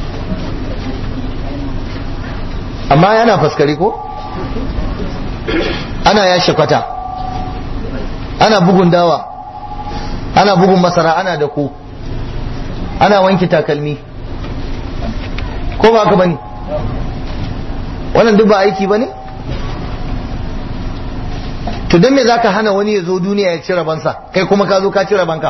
Speaker 1: amma yana faskari ko ana yashe kwata ana bugun dawa ana bugun masara ana da ko ana wanke takalmi ko ba ka bane wannan duk ba aiki bane to don me zaka hana wani ya zo duniya ya ci rabansa kai kuma ka zo ka ci rabanka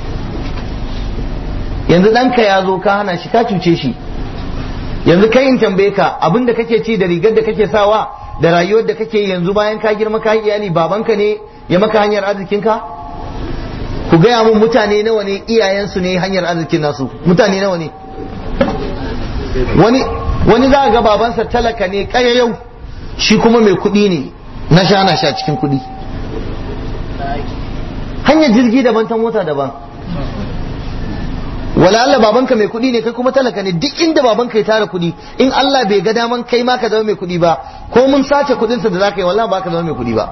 Speaker 1: yanzu ɗanka ya zo ka hana shi ka cuce shi yanzu kai in tambaye ka abin da kake ci da rigar da kake sawa da rayuwar da kake yanzu bayan ka girma ka iyali babanka ne ya maka hanyar arzikinka ku gaya mun mutane nawa ne iyayensu ne hanyar arzikin nasu mutane nawa ne wani wani za ga babansa talaka ne yau shi kuma mai kuɗi ne na sha na sha cikin kuɗi hanyar jirgi daban ta mota daban wala Allah babanka mai kuɗi ne kai kuma talaka ne duk inda babanka ya tara kuɗi in Allah bai ga daman kai ma ka zama mai kuɗi ba ko mun sace kuɗinsa da zaka yi wallahi ba ka zama mai kuɗi ba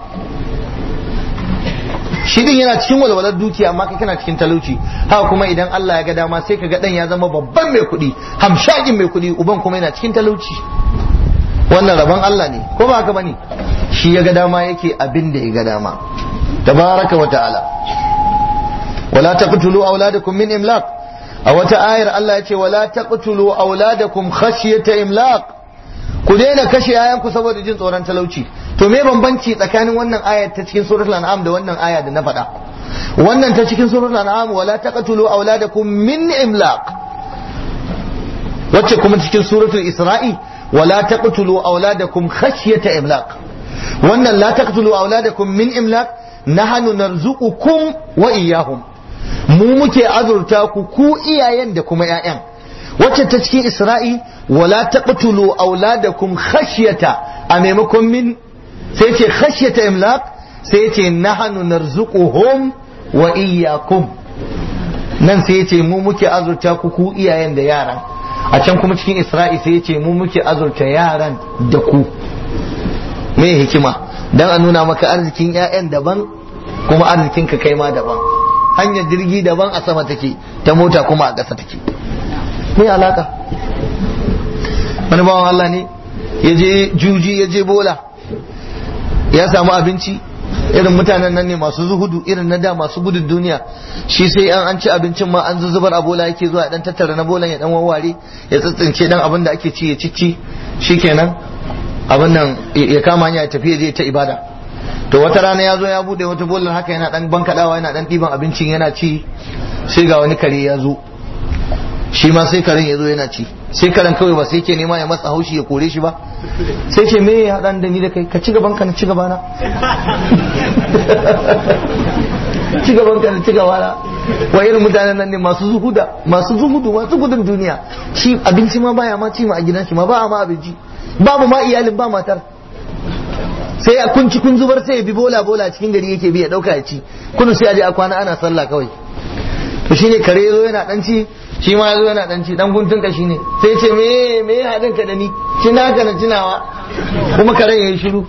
Speaker 1: shi din yana cikin walwalar dukiya amma kai kana cikin talauci haka kuma idan Allah ya ga dama sai ka ga dan ya zama babban mai kuɗi hamshakin mai kuɗi uban kuma yana cikin talauci wannan rabon Allah ne ko ba haka bane shi ya ga dama yake abin da ya ga dama tabaraka wa ta'ala wala taqtulu auladakum min imlaq a wata ayar Allah ya ce wala taqtulu auladakum khashyata imlaq ku daina kashe yayanku saboda jin tsoron talauci to me bambanci tsakanin wannan ayar ta cikin suratul an'am da wannan aya da na faɗa wannan ta cikin suratul an'am wala taqtulu auladakum min imlaq wacce kuma cikin suratul isra'i wala taqtulu auladakum khashyata imlaq wannan la taqtulu auladakum min imlaq nahnu narzuqukum wa iyyahum mu muke azurta ku ku iyayen da kuma ƴaƴan wacce ta cikin isra'i wala taqtulu auladakum khashyata a maimakon min sai ce khashyata imlaq sai ce nahnu narzuquhum wa iyyakum nan sai ce mu muke azurta ku ku iyayen da yaran a can kuma cikin isra'i sai ce mu muke azurta yaran da ku me hikima dan a nuna maka arzikin ƴaƴan daban kuma arzikin ka kai ma daban hanyar jirgi daban a sama take ta mota kuma a ƙasa take me alaka wani bawan Allah ne ya je juji ya je bola ya samu abinci irin mutanen nan ne masu zuhudu irin na da masu gudun duniya shi sai an an ci abincin ma an zuzubar a bola yake zuwa dan tattara na bolan ya dan wawware ya tsitsince dan abin da ake ci ya cicci shikenan abin nan ya kama hanya ya tafi ya je ta ibada to wata rana ya zo ya bude wata bolar haka yana dan bankadawa yana dan diban abincin yana ci sai ga wani kare ya zo shi ma sai karen ya zo yana ci sai karen kawai ba sai ke nema ya matsa haushi ya kore shi ba sai ce me ya haɗa da ni da kai ka ci gaban ka na ci gabana ci gaban ka na ci gabana wa irin mutanen nan ne masu zuhuda masu zuhudu masu gudun duniya shi abinci ma baya ma ci ma a gidan shi ma ba ma abinci babu ma iyalin ba matar sai a kunci kun zubar sai ya bi bola bola cikin gari yake bi ya dauka ya ci kunu sai a je a kwana ana sallah kawai to shine kare zo yana dan ci shi ma yazo yana dan ci dan guntun ka shine sai ce me me hadin ka da ni cina ka na cinawa kuma karen yayi shiru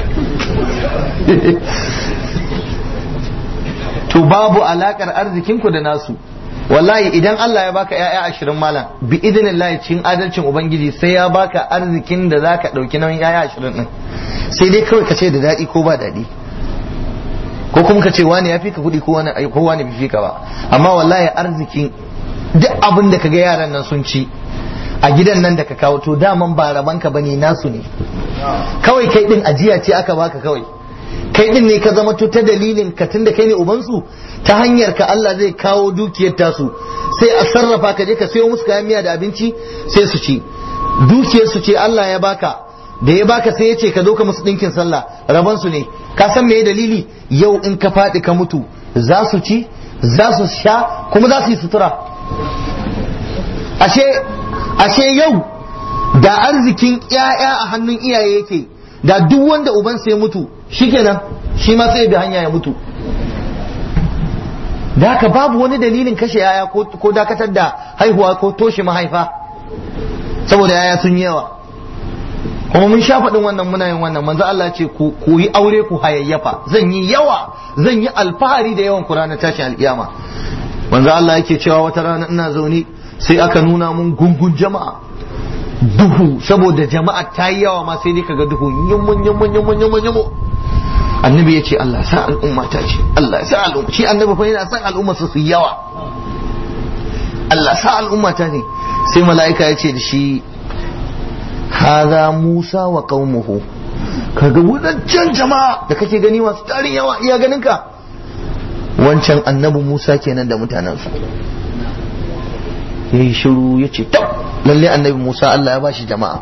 Speaker 1: to babu alakar arzikin ku da nasu wallahi idan Allah ya baka ƴaƴa ashirin malam bi idinillahi cikin adalcin ubangiji sai ya baka arzikin da zaka dauki nauyin ƴaƴa ashirin din sai dai kawai ka ce da daɗi ko ba daɗi ko kuma ka ce wani ya fi ka kuɗi ko wani ko wani bai fi ka ba amma wallahi arzikin duk abin da kaga yaran nan sun ci a gidan nan da ka kawo to daman ba raban ka bane nasu ne kawai kai din ajiya ce aka baka kawai kai din ne ka zama to ta dalilin ka tunda kai ne ubansu ta hanyar ka Allah zai kawo dukiyar tasu sai a sarrafa ka je ka sayo musu kayan miya da abinci sai su ci dukiyar su ce Allah ya baka da ya baka sai ya ce ka zo ka musu ɗinkin sallah raban su ne ka san me dalili yau in ka faɗi ka mutu za su ci za su sha kuma za su yi sutura ashe ashe yau da arzikin ƴaƴa a hannun iyaye yake da duk wanda ubansa ya mutu shikenan shi ma sai ya bi hanya ya mutu da haka babu wani dalilin kashe yaya ko dakatar da haihuwa ko toshe mahaifa saboda yaya sun yawa kuma mun sha faɗin wannan muna yin wannan manzo Allah ce ku yi aure ku hayayyafa zan yi yawa zan yi alfahari da yawan ku ranar tashin alkiyama manzo Allah yake cewa wata rana ina zaune sai aka nuna mun gungun jama'a duhu saboda jama'a ta yi yawa ma sai dai kaga duhu yummun yummun yummun yummun yummun annabi ya ce Allah sa al'umma ta ce Allah sa al'umma shi annabi fa yana son al'umma su su yawa Allah sa al'umma ta ne sai mala'ika ya ce da shi haza Musa wa qaumuhu kaga wadancan jama'a da kake gani masu tarin yawa iya ganin ka wancan annabi Musa kenan da mutanensa yayi shiru ya ce tab lalle annabi Musa Allah ya bashi jama'a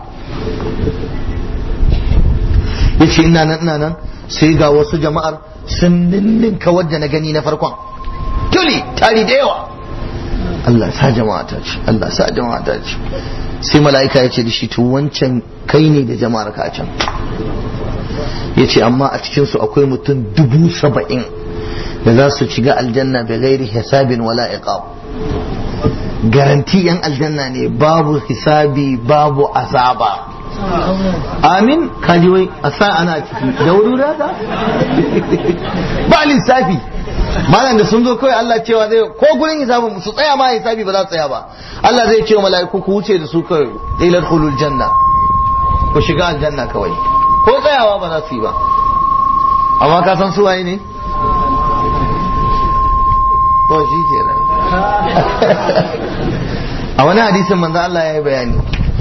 Speaker 1: ya ce ina nan ina nan sai ga wasu jama'ar sun ninninka wadda na gani na farkon tuli tari da yawa Allah sa jama'a ta ce Allah sa jama'a ta ce sai mala'ika ya ce da shi to wancan kai ne da jama'ar ka can ya ce amma a cikinsu akwai mutum dubu saba'in da za su shiga aljanna bai gairi hisabin wala iqab garanti yan aljanna ne babu hisabi babu azaba amin kaji wai a sa ana ciki da wuri ka ba lissafi malam da sun zo kawai Allah cewa zai ko gurin hisabin su tsaya ma hisabi ba za su tsaya ba Allah zai ce wa mala'iku ku wuce da su kawai ilal khulul janna ku shiga aljanna kawai ko tsayawa ba za su yi ba amma ka san su waye ne to shi kenan a wani hadisin manzo Allah ya yi bayani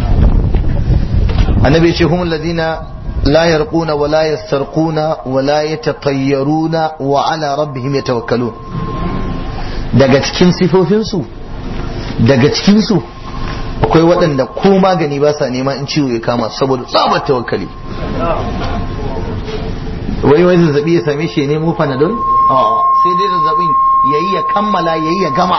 Speaker 1: annabi ya ce humul ladina la yarquna wa la yastarquna wa la yatatayyaruna wa ala rabbihim yatawakkalun daga cikin sifofinsu daga cikin su akwai waɗanda ko magani ba sa nema in ciwo ya kama saboda tsabar tawakkali wai wai zazzabi ya same shi ya nemo panadol sai dai zazzabin yayi ya kammala yayi ya gama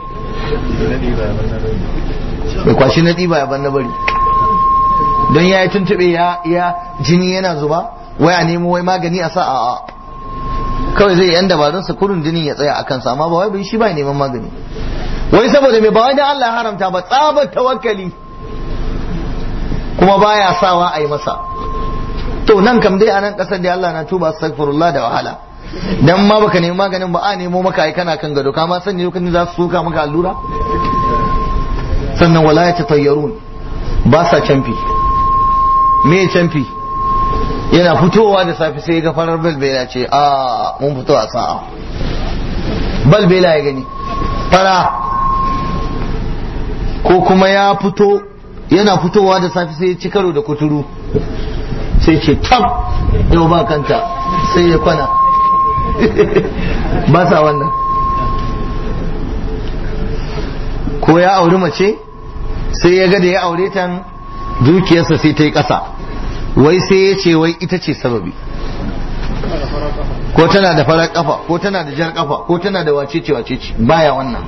Speaker 1: bai kwashi na ɗiba ya ban na bari don ya yi tuntube ya jini yana zuba wai a nemo wai magani a sa a kawai zai yan dabarun sa kurun jinin ya tsaya a kansa amma ba wai bai shi ba neman magani wai saboda mai ba wai dan Allah ya haramta ba tsabar tawakkali kuma baya sawa a yi masa to nan kam dai a nan kasar da Allah na tuba astaghfirullah da wahala dan ma baka nemi maganin ba a nemo maka ai kana kan gado ka ma sani lokacin za su soka maka allura sannan wala ya tatayyarun ba sa canfi me canfi yana fitowa da safe sai ga farar balbela ce a mun fito a sa'a balbela ya gani fara ko kuma ya fito yana fitowa da safe sai ya ci karo da kuturu sai ce tab yau ba kanta sai ya kwana ba sa wannan ko ya auri mace sai ya ga da ya aure ta dukiyarsa sai ta yi ƙasa wai sai ya ce wai ita ce sababi ko tana da farar kafa ko tana da jar kafa ko tana da wacece wacece baya wannan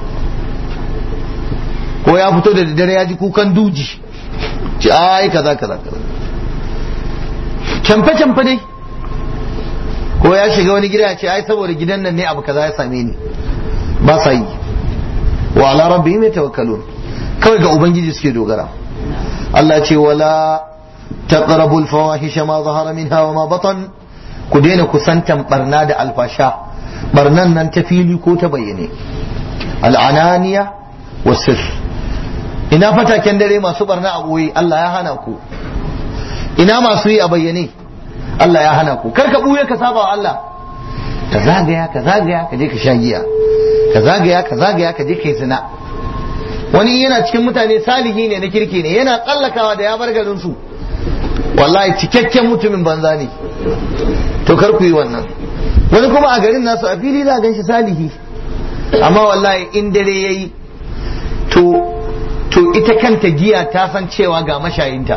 Speaker 1: ko ya fito da daddare ya ji kukan duji ci ai kaza kaza kaza camfe camfe dai ko ya shiga wani gida ya ce ai saboda gidan nan ne abu kaza ya same ni ba sa yi wa ala rabbihim yatawakkalun kawai ga ubangiji suke dogara Allah ce wala taqrabu al-fawahisha ma zahara minha wa ma batan ku daina kusantan barna da alfasha barnan nan ta fili ko ta bayyane al'ananiya wasir ina fataken dare masu barna a boye Allah ya hana ku ina masu yi a bayyane Allah ya hana ku kar ka buye ka saba wa Allah ka zagaya ka zagaya ka je ka sha giya ka zagaya ka zagaya ka je ka yi zina wani yana cikin mutane salihi ne na kirki ne yana tsallakawa da ya bar garin su wallahi cikakken mutumin banza ne to kar ku yi wannan wani kuma a garin nasu a fili za gan shi salihi amma wallahi in dare yayi to to ita kanta giya ta san cewa ga mashayinta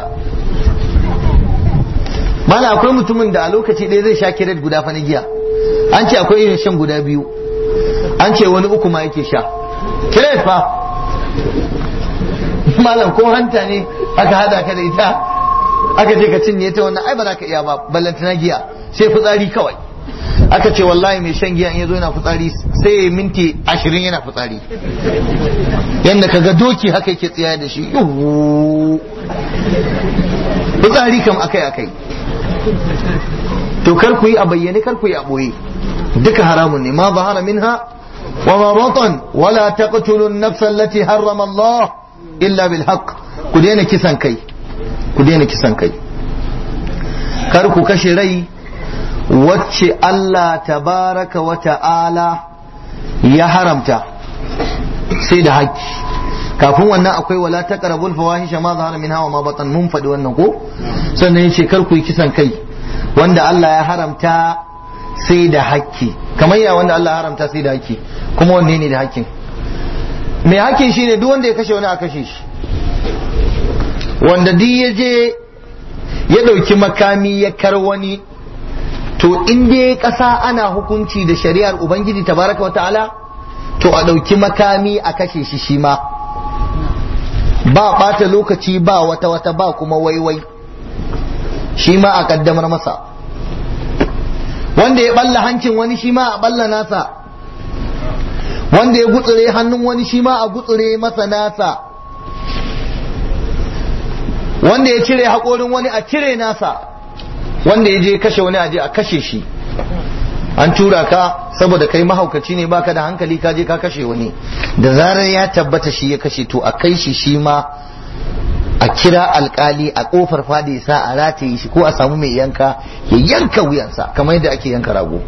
Speaker 1: mana akwai mutumin da a lokaci ɗaya zai sha kiret guda fa na giya an ce akwai irin shan guda biyu an ce wani uku ma yake sha kiret fa malam ko hanta ne aka hada ka da ita aka ce ka cinye ta wannan ai ba za ka iya ba ballantana giya sai fitsari kawai aka ce wallahi mai shan giya in yazo yana fitsari sai ya minti ashirin yana fitsari yadda ka ga doki haka yake tsaya da shi fitsari kam akai akai to kar ku yi a bayyane kar ku yi a boye duka haramun ne ma zahara minha wa ma batan wala taqtulu an-nafsa allati harrama Allah illa bil haqq ku daina kisan kai ku daina kisan kai kar ku kashe rai wacce Allah tabaraka wa ta'ala ya haramta sai da haƙƙi kafin wannan akwai wala taqrabul fawahisha ma zahara minha wa ma batan mun faɗi wannan ko sannan yace kar ku yi kisan kai wanda Allah ya haramta sai da haƙƙi kamar ya wanda Allah ya haramta sai da haƙƙi kuma wanne ne da haƙƙin mai haƙƙin shine duk wanda ya kashe wani a kashe shi wanda duk ya je ya ɗauki makami ya kar wani to in dai ƙasa ana hukunci da shari'ar ubangiji tabaraka wa ta'ala to a ɗauki makami a kashe shi shi ma ba ɓata lokaci ba wata wata ba kuma waiwai shi ma a ƙaddamar masa wanda ya ɓalla hancin wani shi ma a ɓalla nasa wanda ya gutsure hannun wani shi ma a gutsure masa nasa wanda ya cire haƙorin wani a cire nasa wanda ya je kashe wani aje a kashe shi an tura ka saboda kai mahaukaci ne baka da hankali ka je ka kashe wani da zarar ya tabbata shi ya kashe to a kai shi shi ma a kira alkali a kofar fadi sa a rataye shi ko a samu mai yanka ya yanka wuyansa kamar yadda ake yanka rago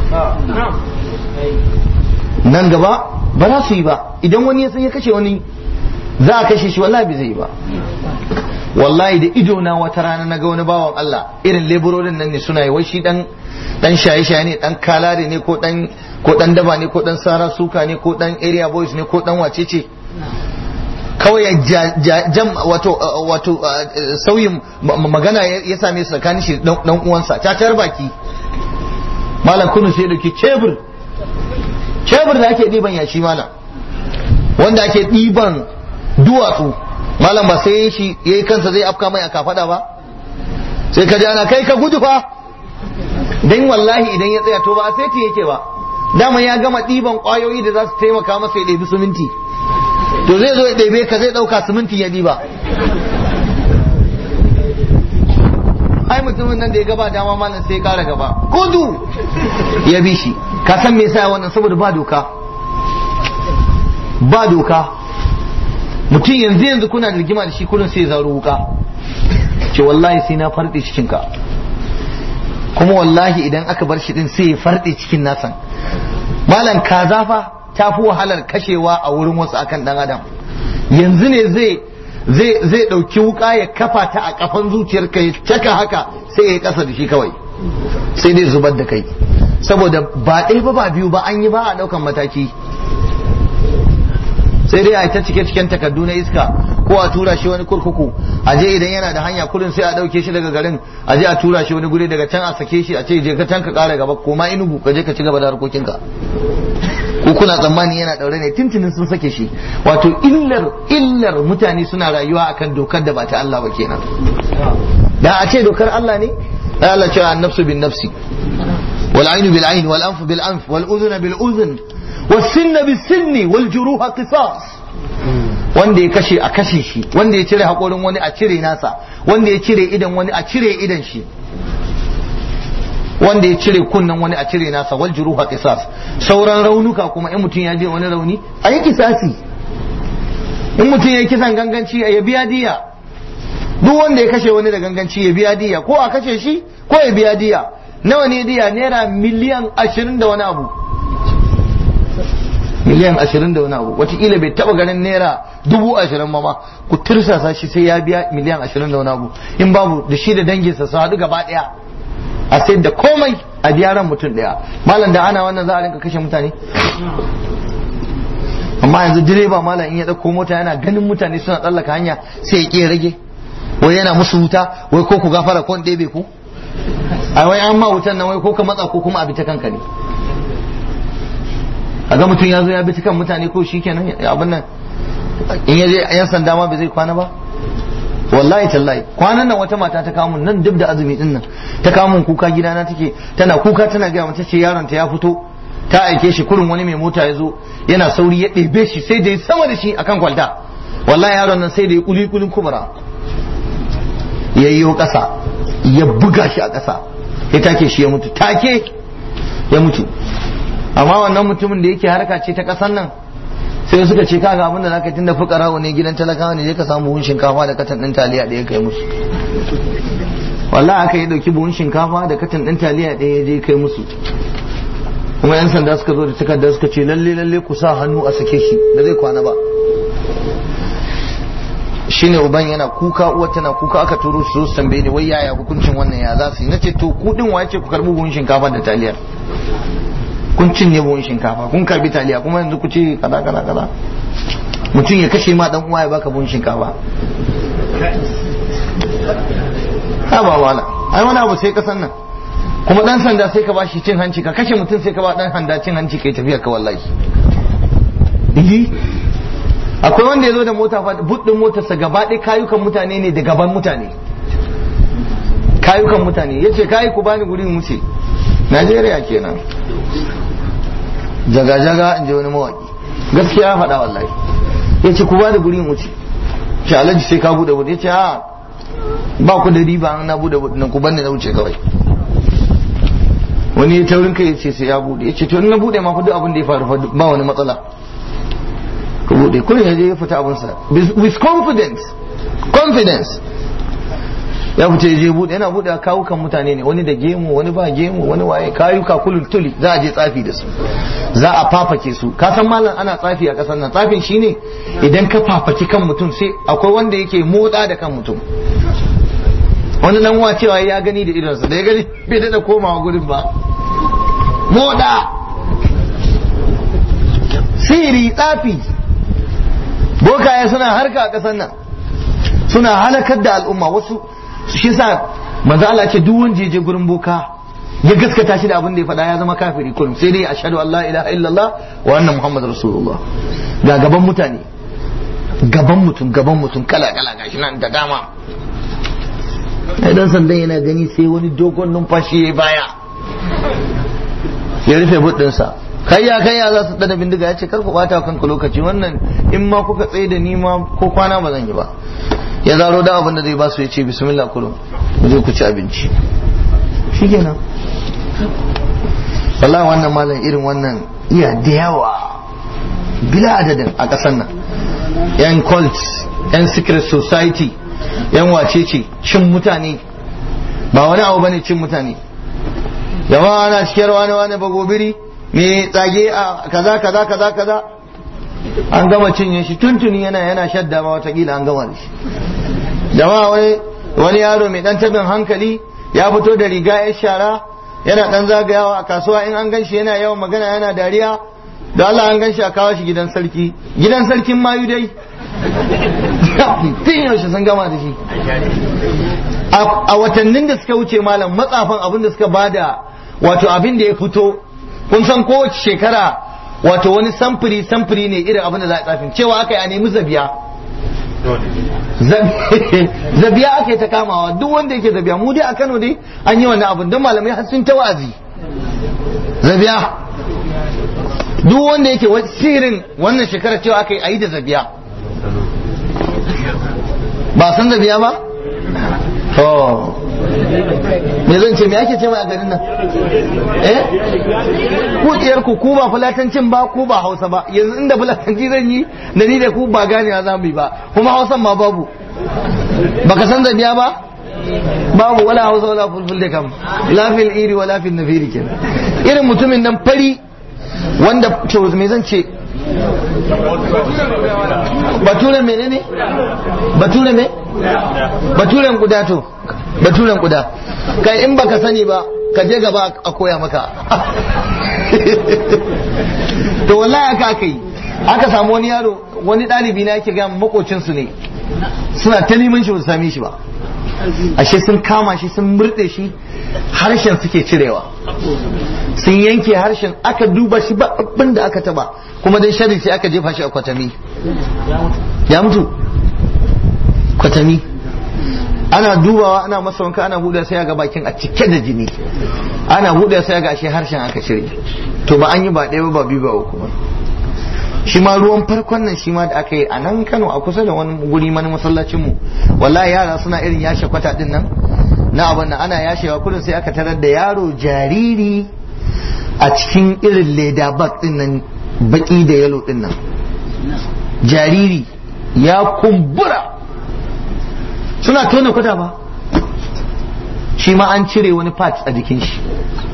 Speaker 1: nan gaba ba za su yi ba idan wani ya san ya kashe wani za a kashe shi wallahi bai zai yi ba wallahi da ido na wata rana na ga wani bawan Allah irin leburorin nan ne suna yi wai shi dan dan shaye-shaye ne dan kalare ne ko dan ko dan daba ne ko dan sara suka ne ko dan area boys ne ko dan wacece kawai jam wato wato sauyin magana ya same su tsakanin shi dan uwansa cacar baki malam kunu sai dauki cebur cebur da ake diban yashi malam wanda ake diban duwatsu malam ba sai shi yayi kansa zai afka mai a kafada ba sai ka ji ana kai ka gudu fa dan wallahi idan ya tsaya to ba a sai yake ba dama ya gama ɗiban ƙwayoyi da za su taimaka masa ya ɗebi siminti to zai zo ya ɗebe ka zai ɗauka siminti ya ɗiba ai mutumin nan da ya gaba dama malam sai ya ƙara gaba gudu ya bi shi ka san me yasa wannan saboda ba doka ba doka mutum yanzu yanzu kuna da rigima da shi kullum sai ya zaro wuka ce wallahi sai na farɗe cikinka kuma wallahi idan aka bar shi din sai ya farɗe cikin nasan malam kaza fa ta fi wahalar kashewa a wurin wasu akan dan adam yanzu ne zai zai zai ɗauki wuka ya kafa ta a kafan zuciyarka ya caka haka sai ya yi ƙasa da shi kawai sai dai zubar da kai saboda ba ɗaya ba ba biyu ba an yi ba a ɗaukan mataki sai dai a ta cike ciken takardu na iska ko a tura shi wani kurkuku a je idan yana da hanya kurin sai a dauke shi daga garin a je a tura shi wani guri daga can a sake shi a ce je ka can ka kara gaba ko ma inugu ka je ka ci gaba da harkokinka ko kuna tsammani yana daure ne tintinin sun sake shi wato illar illar mutane suna rayuwa akan dokar da ba ta Allah ba kenan da a ce dokar Allah ne Allah ce an nafsu bin nafsi wal ainu bil ain wal anfu bil anf wal udhuna bil udhun والسن بالسن والجروح قصاص wanda ya kashe a kashe shi wanda ya cire haƙorin wani a cire nasa wanda ya cire idan wani a cire idan shi wanda ya cire kunnen wani a cire nasa wal juruha qisas sauran raunuka kuma in mutum ya je wani rauni a yi kisasi in mutum ya yi kisan ganganci ya biya diya duk wanda ya kashe wani da ganganci ya biya diya ko a kashe shi ko ya biya diya nawa ne diya naira miliyan ashirin da wani abu miliyan ashirin da wani abu watakila bai taba ganin naira dubu ashirin ma ma ku tirsasa shi sai ya biya miliyan ashirin da wani abu in babu da shi da danginsa su haɗu gaba ɗaya a sai da komai a biya ran mutum ɗaya malam da ana wannan za a rinka kashe mutane amma yanzu direba malam in ya ɗauko mota yana ganin mutane suna tsallaka hanya sai ya ƙi rage wai yana musu wuta wai ko ku gafara ko ɗebe ku a wai an ma wutan nan wai ko ka matsa ko kuma a bi ta kanka ne a ga mutum ya zo ya bi kan mutane ko shi kenan abin nan in ya je yan sanda ma bai zai kwana ba wallahi tallahi kwanan nan wata mata ta kamun nan duk da azumi din nan ta kamun kuka gidana take tana kuka tana gaya mata ce yaron ta ya fito ta aike shi kurin wani mai mota ya zo yana sauri ya ɗebe shi sai da ya sama da shi akan kwalta wallahi yaron nan sai da ya kuli kulin kubura ya yi ƙasa ya buga shi a ƙasa ya take shi ya mutu take ya mutu amma wannan mutumin da yake harka ce ta kasan nan sai suka ce kaga abinda zaka yi tunda fukara ne gidan talakawa ne je ka samu hun shinkafa da katan din taliya da ya kai musu wallahi aka yi dauki buhun shinkafa da katin ɗin taliya ɗaya ya je kai musu kuma yan sanda suka zo da takarda suka ce lalle lalle ku sa hannu a sake shi da zai kwana ba shine uban yana kuka uwar tana kuka aka turo su su tambaye ni wai yaya hukuncin wannan ya za su yi nace to ku din waye ce ku karbi buhun shinkafa da taliya kun cinye buhun shinkafa kun karbi taliya kuma yanzu ku ce kaza kaza kaza mutum ya kashe ma dan uwa ya baka buhun shinkafa ha ba wala ai wani abu sai kasan nan kuma dan sanda sai ka bashi cin hanci ka kashe mutum sai ka ba dan handa cin hanci kai tafiya ka wallahi akwai wanda ya zo da mota buɗin motarsa gaba ɗaya kayukan mutane ne da gaban mutane kayukan mutane ya ce kayi ku bani gurin wuce najeriya kenan jaga-jaga in ji wani mawaƙi gaskiya ya faɗa wallahi ya ce ku bani gurin wuce ce alhaji sai ka buɗe buɗe ya ce a ba ku da riba na buɗe buɗe nan ku bani na wuce kawai wani ya taurin kai ya ce sai ya buɗe ya ce to in na buɗe ma fa duk abin da ya faru ba wani matsala ka bude kullum ya je ya fita abinsa with confidence confidence ya fita ya je bude yana bude kawukan mutane ne wani da gemu wani ba gemu wani waye kayuka kulul tuli za a je tsafi da su za a fafake su ka san malam ana tsafi a kasar nan tsafin shine idan ka fafaki kan mutum sai akwai wanda yake motsa da kan mutum wani nan wa cewa ya gani da idonsa da ya gani bai da komawa gurin ba moda siri tsafi bokaye suna harka a ƙasar nan suna halakar da al'umma wasu shi sa manzo Allah ce duk wanda je gurin boka ya gaskata shi da abin da ya faɗa ya zama kafiri kullum sai dai ashhadu an la ilaha illallah wa anna muhammadar rasulullah ga gaban mutane gaban mutum gaban mutum kala kala gashi nan da dama dan sandan yana gani sai wani dogon numfashi ya baya ya rufe buɗinsa kayya kayya za su dana bindiga ya ce kar ku bata kanku lokaci wannan in ma kuka tsaye da ni ma ko kwana ba zan yi ba ya zaro da abin da zai ba su ya ce bismillah kullum ku je ku ci abinci shikenan wallahi wannan malam irin wannan iya da yawa bila adadin a ƙasar nan yan cult yan secret society yan wacece cin mutane ba wani abu bane cin mutane jama'a ana cikin wani wani bagobiri me tsage a kaza kaza kaza kaza an gama cinye shi tuntuni yana yana shadda ma watakila an gama da shi jama'a wani wani yaro mai dan tabin hankali ya fito da riga ya shara yana dan zagayawa a kasuwa in an gan shi yana yawan magana yana dariya da Allah an gan shi a kawo shi gidan sarki gidan sarkin mayu dai tun yaushe sun gama da shi a watannin da suka wuce malam matsafan abin da suka bada wato abin da ya fito kun san kowace shekara wato wani samfuri samfuri ne irin abin da za a tsafin cewa aka yi a nemi zabiya zabiya aka yi ta kamawa duk wanda yake zabiya mu dai a Kano dai an yi wannan abin don malamai har sun ta wa'azi zabiya duk wanda yake sirin wannan shekara cewa aka yi a yi da zabiya ba san zabiya ba to me zan ce me ake ce mai a garin nan eh ku diyar ku ku ba fulatancin ba ku ba hausa ba yanzu inda fulatanci zan yi da ni da ku ba ganewa za mu yi ba kuma hausan ma babu baka san zabiya ba babu wala hausa wala fulful da kam lafil iri wa lafil nafiri kenan irin mutumin nan fari wanda to me zan ce baturen menene baturen me baturen kuda to baturen kuda kai in baka sani ba ka je gaba a koya maka to wallahi aka aka yi aka samu wani yaro wani ɗalibi na yake ga makocinsu ne suna ta neman shi ba su same shi ba ashe sun kama shi sun murɗe shi harshen suke cirewa sun yanke harshen aka duba shi ba abin da aka taba kuma dai shari sai aka jefa shi a kwatami ya mutu kwatami ana dubawa ana masa wanka ana huda sai ga bakin a cike da jini ana huda sai ga ashe harshen aka cire to ba an yi ba ɗaya ba biyu ba uku ba shi ma ruwan farkon nan shi ma da aka yi a nan Kano a kusa da wani guri mani masallacin mu wallahi yara suna irin yashe kwata din nan na abin nan ana yashewa kullum sai aka tarar da yaro jariri a cikin irin leda bag din nan baki da yalo din nan jariri ya kumbura suna tona kwata ba shi ma an cire wani part a jikin shi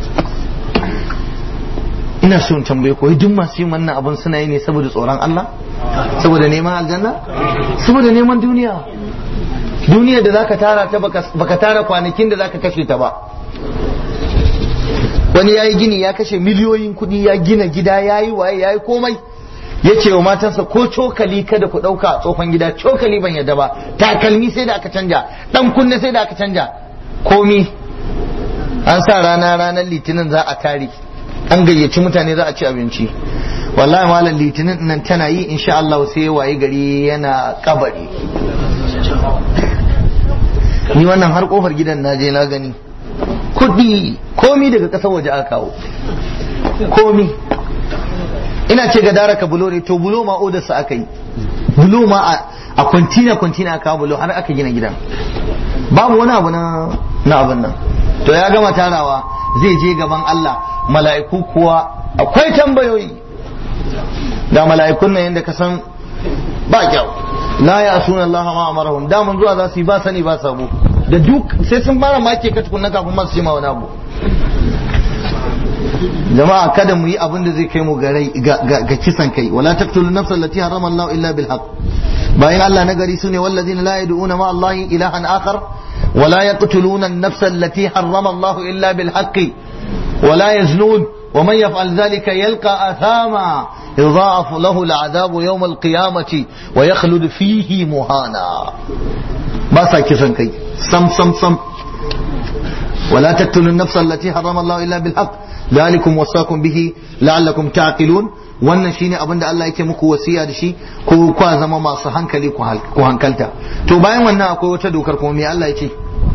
Speaker 1: ina so in tambaye ko duk masu yin wannan abun suna yi ne saboda tsoron Allah saboda neman aljanna saboda neman duniya duniya da zaka tara ta baka tara kwanakin da zaka kashe ta ba wani yayi gini ya kashe miliyoyin kuɗi ya gina gida yayi waye yayi komai ya ce wa matansa ko cokali kada ku ɗauka a tsofan gida cokali ban yadda ba takalmi sai da aka canja ɗan kunne sai da aka canja komi an sa rana ranar litinin za a tare an gayyaci mutane za a ci abinci wallahi malam litinin nan tana yi insha Allah sai waye gari yana kabari ni wannan har kofar gidan na je na gani kudi komi daga kasar waje aka kawo komi ina ce ga daraka bulo ne to bulo ma odarsa aka yi bulo ma a kwantina kwantina aka kawo bulo har aka gina gidan babu wani abu na na abin nan to ya gama tarawa zai je gaban Allah mala'iku kuwa akwai tambayoyi da mala'ikun nan yadda ka san ba kyau la ya asuna Allah ma amarahum da mun zuwa za su yi ba sani ba sabo da duk sai sun fara make ka tukunna kafin masu ce ma wani abu jama'a kada mu yi abin da zai kai mu ga kisan kai wala taqtulu nafsa allati harrama Allah illa bil haqq bayan Allah na gari sune wallazina la yad'una ma Allah ilahan akhar ولا يقتلون النفس التي حرم الله إلا بالحق ولا يزنون ومن يفعل ذلك يلقى أثاما يضاعف له العذاب يوم القيامة ويخلد فيه مهانا بس كسن كي سم سم سم ولا تقتلوا النفس التي حرم الله إلا بالحق ذلكم وصاكم به لعلكم تعقلون wannan shine abin da Allah yake muku wasiya da shi ko kwa zama masu hankali ku hankalta to bayan wannan akwai wata dokar kuma me Allah yake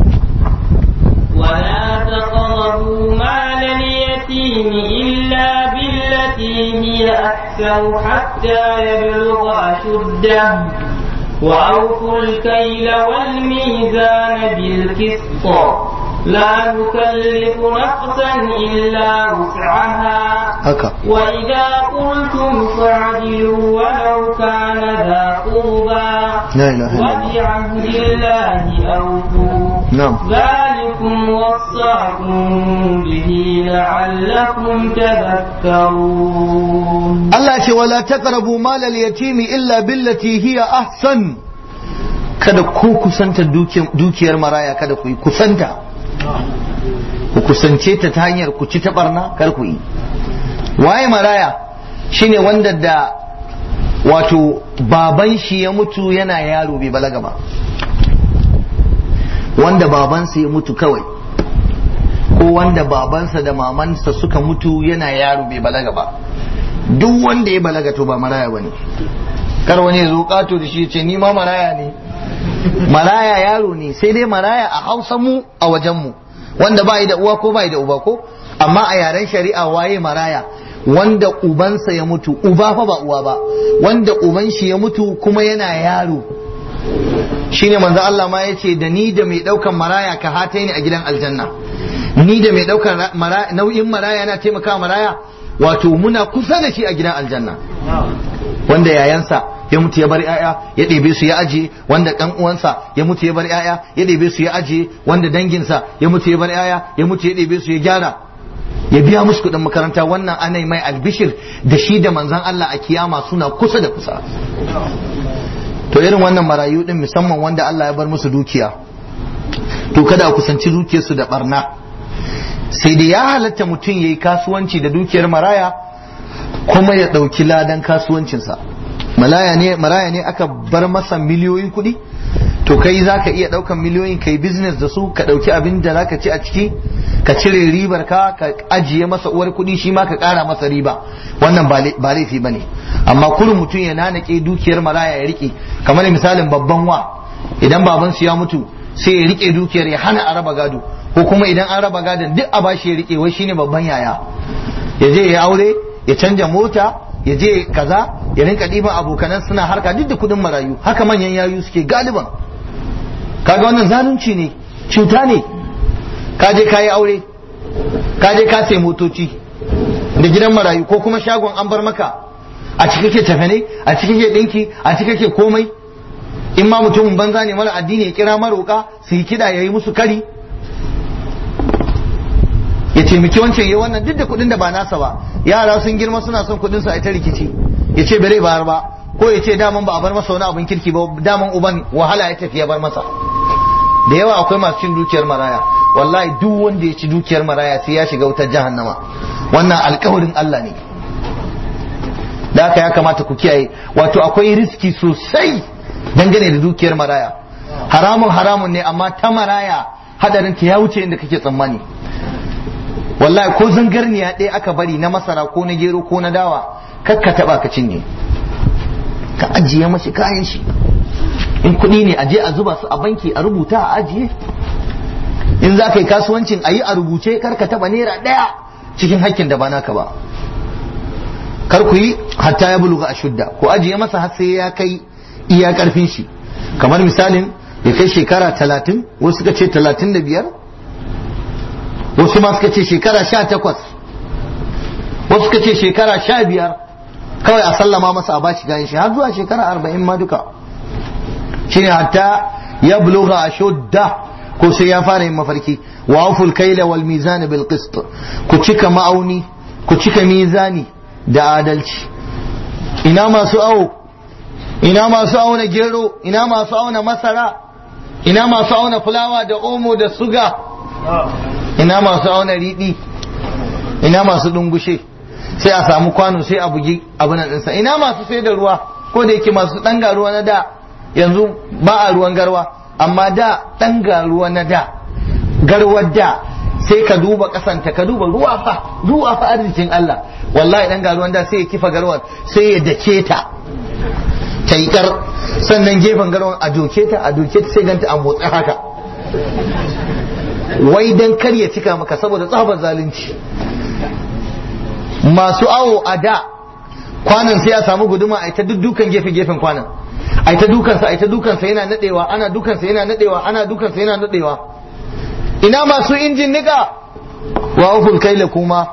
Speaker 2: ولا تقربوا مال اليتيم إلا بالتي هي أحسن حتى يبلغ أشده وأوفوا الكيل والميزان بالقسط لا نكلف نفسا إلا وسعها
Speaker 1: haka
Speaker 2: وإذا قلتم فاعدلوا ولو كان ذا قربى
Speaker 1: لا إله إلا الله
Speaker 2: وبعهد الله أوفوا
Speaker 1: نعم
Speaker 2: ذلكم وصاكم به لعلكم تذكرون
Speaker 1: Allah ce wala taqrabu malal yatimi illa billati hiya ahsan kada ku kusanta dukiyar maraya kada ku yi kusanta ku kusance ta ta hanyar ku ci ta barna kar ku yi waye maraya shine wanda da wato baban shi ya mutu yana yaro bai balaga ba wanda babansa ya mutu kawai ko wanda babansa da mamansa suka mutu yana yaro bai balaga ba duk wanda ya balaga to ba maraya bane kar wani ya zo kato da shi ya ce ni ma maraya ne maraya yaro ne sai dai maraya a hausa mu a wajen mu wanda bai da uwa ko bai da uba ko amma a yaren shari'a waye maraya wanda ubansa ya mutu uba fa ba uwa ba wanda uban shi ya mutu kuma yana yaro shine manzo Allah ma yace da ni da mai daukan maraya ka hataini a gidan aljanna ni da mai daukan nau'in maraya yana taimaka maraya wato muna kusa da shi a gidan aljanna wanda yayansa ya mutu ya bar yaya ya ɗebe su ya aje wanda ɗan uwansa ya mutu ya bar yaya ya ɗebe su ya aje wanda danginsa ya mutu ya bar yaya ya mutu ya ɗebe su ya gyara ya biya musu kuɗin makaranta wannan ana mai albishir da shi da manzan Allah a kiyama suna kusa da kusa to irin wannan marayu din musamman wanda Allah ya bar musu dukiya to kada a kusanci dukiyarsu da barna sai dai ya halatta mutum ya yi kasuwanci da dukiyar maraya kuma ya ɗauki ladan kasuwancinsa maraya ne maraya ne aka bar masa miliyoyin kuɗi to kai za ka iya ɗaukan miliyoyin kai business da su ka ɗauki abin da za ka ci a ciki ka cire ribar ka ka ajiye masa uwar kuɗi shi ma ka ƙara masa riba wannan ba laifi ba ne amma kurin mutum ya nanake dukiyar maraya ya riƙe kamar misalin babban wa idan babansu ya mutu sai ya riƙe dukiyar ya hana a raba gado ko kuma idan an raba gadon duk a bashi ya riƙe wai shine babban yaya ya je ya aure ya canja mota ya je kaza ya rinka ɗiban abokanan suna harka duk da kuɗin marayu haka manyan yayu suke galiban kaga wannan zalunci ne cuta ne ka je ka yi aure ka je ka sai motoci da gidan marayu ko kuma shagon an bar maka a ciki ke tafe ne a ciki ke ɗinki a ciki ke komai in ma mutumin banza ne mara addini ya kira maroka su yi kiɗa ya yi musu kari ya taimaki wancan ya wannan duk da kuɗin da ba nasa ba yara sun girma suna son kuɗin su a ta rikici ya ce bare bayar ba ko ya ce daman ba a bar masa wani abin kirki ba daman uban wahala ya tafi ya bar masa da yawa akwai masu cin dukiyar maraya wallahi duk wanda ya ci dukiyar maraya sai ya shiga wutar jahannama wannan alkawarin Allah ne da haka ya kamata ku kiyaye wato akwai riski sosai dangane da dukiyar maraya haramun haramun ne amma ta maraya hadarin ta ya wuce inda kake tsammani wallahi ko zangarniya ɗaya aka bari na masara ko na gero ko na dawa kakka taba ka cinye ka ajiye mashi kayan shi in kuɗi ne aje a zuba su a banki a rubuta a ajiye in za ka yi kasuwancin a yi a rubuce kar ka taba naira ɗaya cikin hakkin da ba naka ba kar ku yi hatta ya buluga a shudda ku ajiye masa har sai ya kai iya karfin shi kamar misalin ya kai shekara talatin wasu suka ce talatin da biyar wasu ma suka ce shekara sha takwas wasu suka ce shekara sha biyar kawai a sallama masa a bashi gayan shi har zuwa shekara arba'in ma duka shine hatta ya buluga a shudda ko sai ya fara yin mafarki wa auful kaila wal mizan bil qist ku cika ma'auni ku cika mizani da adalci ina masu awo ina masu auna gero ina masu auna masara ina masu auna fulawa da omo da suga ina masu auna riɗi ina masu dungushe sai a samu kwano sai a bugi abin ɗinsa ina masu sai da ruwa ko da yake masu ɗanga ruwa na da yanzu ba a ruwan garwa amma da ɗanga ruwa na da garwar da sai ka duba kasanta ka duba ruwa fa ruwa fa arzikin Allah wallahi dan garuwan da sai ya kifa garwar sai ya dake ta ta yi kar sannan gefen garwar a doke ta a doke ta sai ganta a motsi haka wai dan kar ya cika maka saboda tsabar zalunci masu awo a da kwanan sai a samu guduma a ta dukan gefe gefen kwanan a ta dukansa a ta dukansa yana nadewa ana dukansa yana nadewa ana dukansa yana nadewa ina masu injin nika wa uful kaila kuma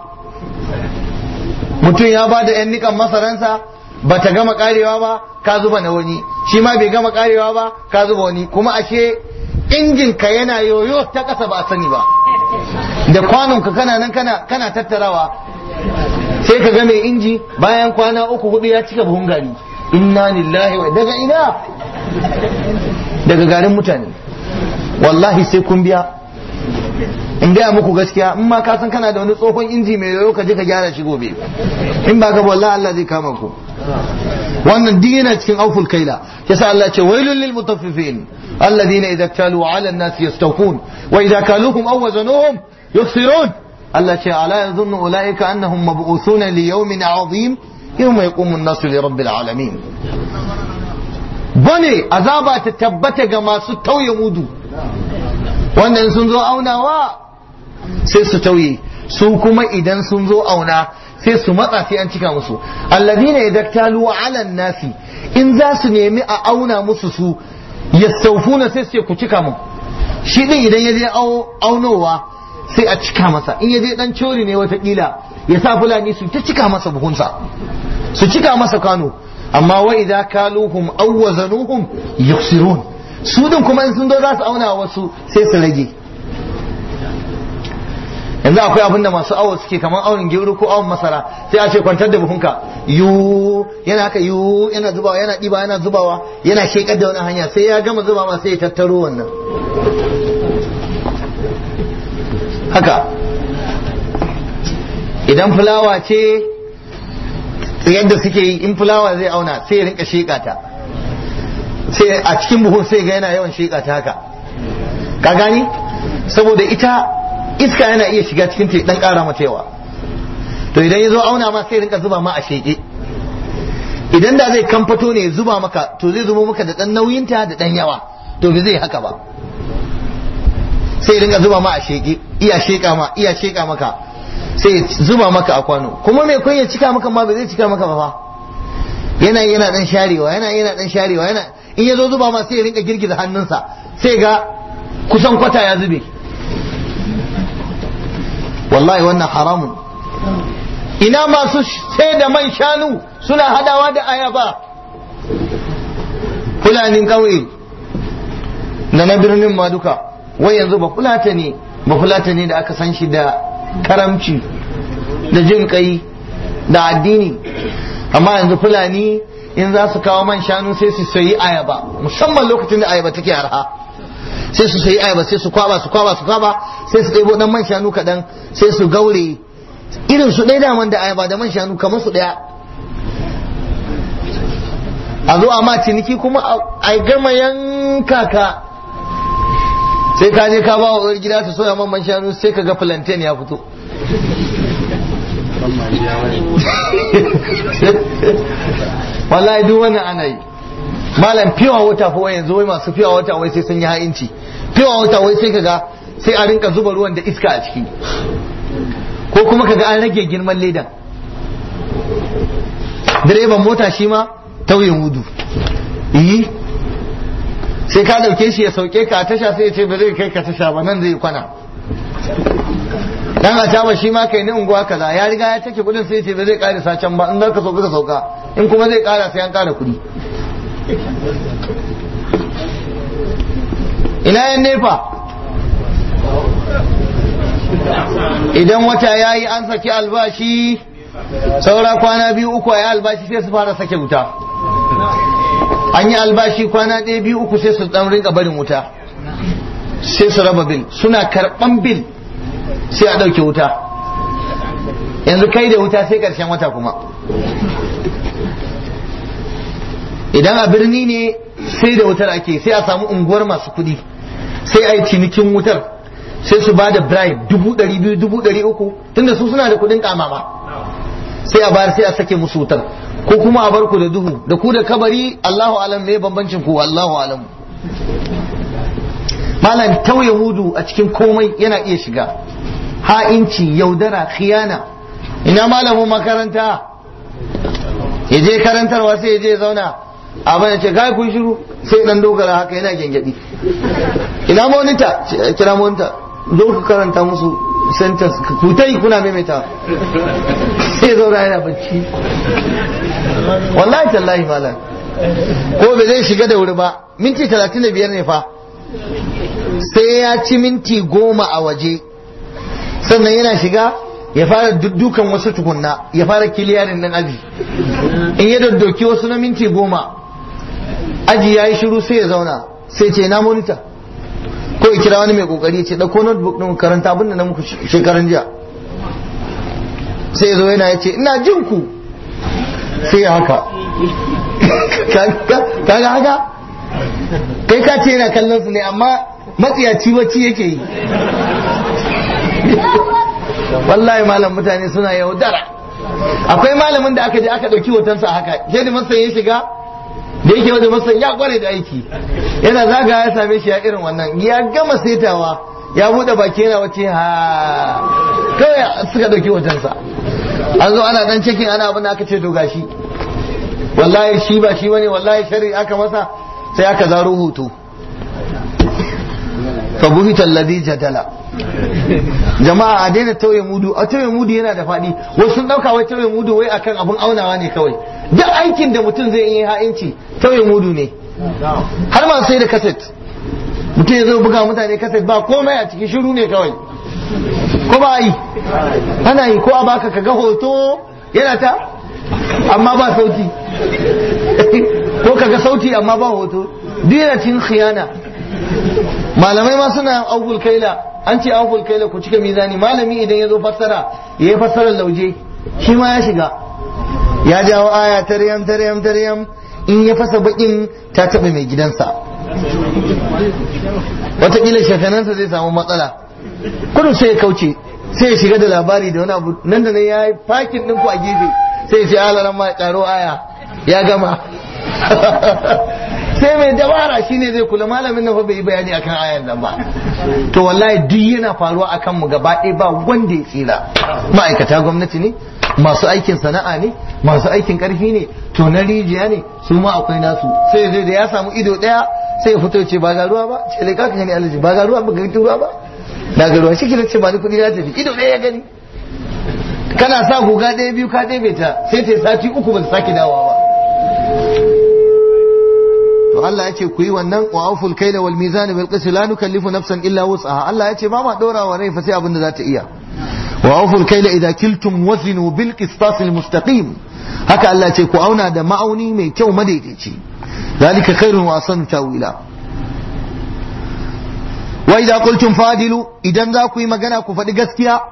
Speaker 1: mutum ya ba da 'yan nikan masaransa ba ta gama karewa ba ka zuba na wani shi ma bai gama karewa ba ka zuba wani kuma ashe injin ka yana yoyo ta kasa ba a sani ba da kwanon ka kana nan kana kana tattarawa sai ka ga mai inji bayan kwana uku hudu ya cika buhun gari inna lillahi wa daga ina daga garin mutane wallahi sai kun biya in gaya muku gaskiya in ma ka san kana da wani tsohon inji mai yoyo ka je ka gyara shi gobe in ba ka wallahi Allah zai kama ku wannan duk yana cikin auful kaila yasa Allah ya ce wailul lil mutaffifin alladhina idza talu ala an-nas yastawfun wa idza kaluhum aw wazanuhum yukhsirun Allah ce ala yadhunnu ulaika annahum mab'uthuna li yawmin 'azim yawma yaqumu an-nasu li rabbil alamin bane azaba ta tabbata ga masu tauye mudu wannan sun zo aunawa sai su tauye su kuma idan sun zo auna sai su matsa sai an cika musu alladina yadaktalu ala nasi in za su nemi a auna musu su yastaufuna sai su ce ku cika mu shi din idan ya je aunowa sai a cika masa in ya je dan cori ne watakila ya sa fulani su ta cika masa buhunsa su cika masa kano amma wa idza kaluhum aw wazanuhum yuksirun su din kuma in sun zo za su auna wasu sai su rage yanzu akwai abin da masu awo suke kamar aunin gero ko awon masara sai a ce kwantar da buhunka yu yana haka yu yana zubawa yana ɗiba yana zubawa yana shekar da wani hanya sai ya gama zuba ma sai ya tattaro wannan haka idan fulawa ce yadda suke yi in fulawa zai auna sai ya rinka sheka ta sai a cikin buhun sai ga yana yawan sheka ta haka ka gani saboda ita iska yana iya shiga cikin ta dan kara mata yawa to idan ya zo auna ma sai rinka zuba ma a sheke idan da zai kamfato ne ya zuba maka to zai zuba maka da dan nauyinta da dan yawa to bai zai haka ba sai rinka zuba ma a sheke iya sheka ma iya sheka maka sai zuba maka a kwano kuma mai kun ya cika maka ma bai zai cika maka ba fa yana yana dan sharewa yana yana dan sharewa yana in ya zo zuba ma sai ya rinka girgiza hannunsa sai ga kusan kwata ya zube wallahi wannan haramun ina masu sai da man shanu suna hadawa da ayaba fulanin ƙauye da na birnin ma duka wai yanzu ba fulata ne ba fulata ne da aka san shi da karamci da jin kai da addini amma yanzu fulani in za su kawo man shanu sai su sayi ayaba musamman lokacin da ayaba take arha sai su sayi ayaba sai su kwaba su kwaba su kwaba sai su ɗebo dan man shanu kaɗan sai su gaure irin su ɗaya daman da ayaba da man shanu kamar su ɗaya a zo a ma ciniki kuma a gama yanka ka sai ka je ka ba wa gida ta soya man man shanu sai ka ga plantain ya fito wallahi duk wannan ana yi malam fiwa wata fa wai yanzu wai masu fiwa wata wai sai sun yi ha'inci fiwa wata wai sai kaga sai a rinka zuba ruwan da iska a ciki ko kuma kaga an rage girman ledan direban mota shi ma tauye mudu yi sai ka dauke shi ya sauke ka a tasha sai ya ce ba zai kai ka tasha ba nan zai kwana dan a taba shi ma kai ni unguwa kaza ya riga ya take kudin sai ya ce ba zai karisa can ba in za ka sauka ka sauka in kuma zai kara sai an kara kudi ina yan nefa idan wata ya yi an saki albashi saura kwana biyu uku a yi albashi sai su fara sake wuta an yi albashi kwana ɗaya biyu uku sai su ɗan rinka barin wuta sai su raba bil suna karɓan bil sai a ɗauke wuta yanzu kai da wuta sai ƙarshen wata kuma idan a birni ne sai da wutar ake sai a samu unguwar masu kuɗi sai a yi cinikin wutar sai su ba da bribe dubu ɗari biyu dubu ɗari uku tunda su suna da kuɗin kamama sai a bayar sai a sake musu wutar ko kuma a bar ku da duhu da ku da kabari Allahu alam me bambancin ku Allahu alam malam tauye mudu a cikin komai yana iya shiga ha'inci yaudara khiyana ina malamin makaranta ya je karantarwa sai ya je zauna a bane ce kai kun shiru sai dan dogara haka yana gengedi ina monita kira monita zo ku karanta musu sentence ku tai kuna maimaita sai zauna yana bacci wallahi tallahi malam ko bai zai shiga da wuri ba minti talatin da biyar ne fa sai ya ci minti goma a waje sannan yana shiga ya fara duddukan wasu tukunna ya fara kiliyarin nan aji in ya daddoki wasu na minti goma aji ya yi shiru sai ya zauna sai ce na monita ko ya kira wani mai kokari ya ce ɗauko notebook ɗin karanta abin da na muku shekaran jiya sai ya zo yana ya ce ina jin ku sai ya haka kaga haka kai ka ce yana kallon su ne amma matsiyaci wacce yake yi wallahi malam mutane suna yaudara akwai malamin da aka je aka ɗauki hotonsa haka shaidu masa ya shiga da yake wajen masa ya kware da aiki yana zaga ya same shi ya irin wannan ya gama saitawa ya buɗe baki yana wace ha kawai suka ɗauki hotonsa an zo ana dan cikin ana abin da aka ce to gashi wallahi shi ba shi bane wallahi shari aka masa sai aka zaro hoto fa buhita alladhi jadala jama'a a daina tauye mudu a tauye mudu yana da faɗi wasu sun ɗauka wai tauye mudu wai akan abun aunawa ne kawai duk aikin da mutum zai yi ha'inci tauye mudu ne har ma sai da kaset mutum ya zo buga mutane kaset ba komai a cikin shiru ne kawai ko ba yi ana yi ko a baka ka ga hoto yana ta amma ba sauti ko ka ga sauti amma ba hoto duk yana cikin khiyana malamai ma suna augul kaila an ce augul kaila ku cika mizani malami idan ya zo fassara ya yi fassarar lauje shi ma ya shiga ya jawo aya taryam taryam taryam in ya fasa bakin ta taɓa mai gidansa wataƙila shafanansa zai samu matsala kudu sai ya kauce sai ya shiga da labari da wani abu nan da nan ya yi fakin ɗinku a gefe sai ya ce alaran ma ƙaro aya ya gama sai mai dabara shine zai kula malamin nan fa bai yi bayani akan ayan nan ba to wallahi duk yana faruwa akan mu gaba ɗaya ba wanda ya tsira ma'aikata gwamnati ne masu aikin sana'a ne masu aikin karfi ne to na rijiya ne su ma akwai nasu sai zai da ya samu ido ɗaya sai ya fito ce ba ga ruwa ba ce lai kaka gani alaji ba ga ruwa ba ga ruwa ba na ga ruwa shi ce ba ni kuɗi na tafi ido ɗaya ya gani kana sa guga ɗaya biyu ka ɗebe ta sai ta sati uku ba ta sake dawowa ba to Allah ya ce ku yi wannan wa auful kaila wal mizan bil qist la nukallifu nafsan illa wus'aha Allah ya ce ba ma dora wa rai fa sai abin da za ta iya wa awful kayla idza kiltum wazinu bil qistas al mustaqim haka Allah ce ku auna da ma'auni mai kyau madaidaici zalika khairun wa ahsanu tawila wa idza qultum fadilu idan za ku yi magana ku faɗi gaskiya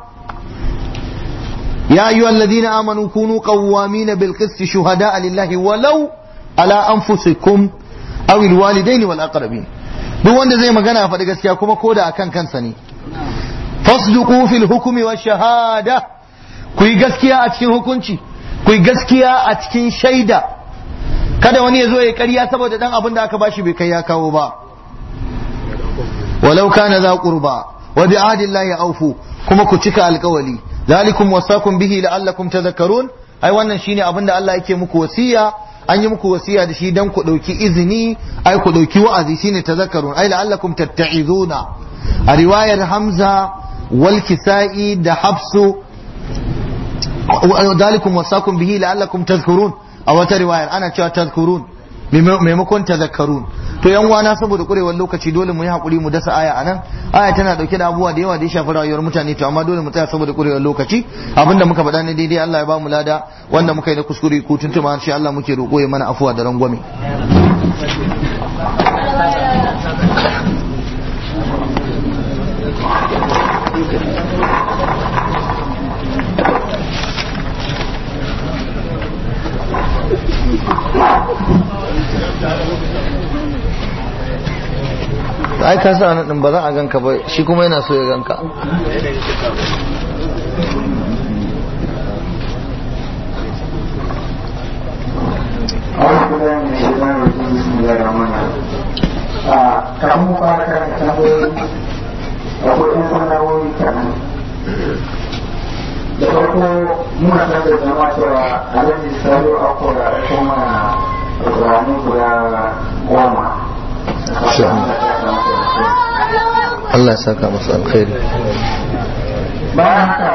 Speaker 1: ya ayyuhal ladina amanu kunu qawwamin bil qist shuhada lillahi walau ala anfusikum aw al walidaini wal aqrabin duk wanda zai magana faɗi gaskiya kuma koda akan kansa ne fasduqu fil hukmi wash shahada ku yi gaskiya a cikin hukunci ku yi gaskiya a cikin shaida kada wani ya zo ya ƙarya saboda dan abin da aka bashi bai kai ya kawo ba walau kana za qurba wa bi ahdillahi awfu kuma ku cika alkawali zalikum wasakum bihi la'allakum tadhakkarun ai wannan shine abin da Allah yake muku wasiya an yi muku wasiya da shi dan ku dauki izini ai ku dauki wa'azi shine tadhakkarun ai la'allakum tatta'izuna a riwayar Hamza wal Kisa'i da Hafsu zalikum wasakum bihi la'allakum tadhkurun a wata riwayar ana cewa tadhkurun maimakon tadhakkarun to yan wana saboda kurewar lokaci dole mu yi hakuri mu dasa aya anan aya tana dauke da abubuwa da yawa da ya shafi rayuwar mutane to amma dole mu tsaya saboda kurewar lokaci abinda muka faɗa ne daidai Allah ya ba mu lada wanda muka yi na kuskure ko tuntuma shi Allah muke roƙo ya mana afuwa da rangwame ai ka sa nan ba za a ganka ba shi kuma yana so ya ganka
Speaker 3: kafin mu fara karanta tambayoyi akwai ɗan sanarwoyi kaɗan da farko muna sanar da jama'a cewa alhaji salo akwai a kuma rani guda goma
Speaker 1: Allah ya saka masu alkhairi
Speaker 3: bayan haka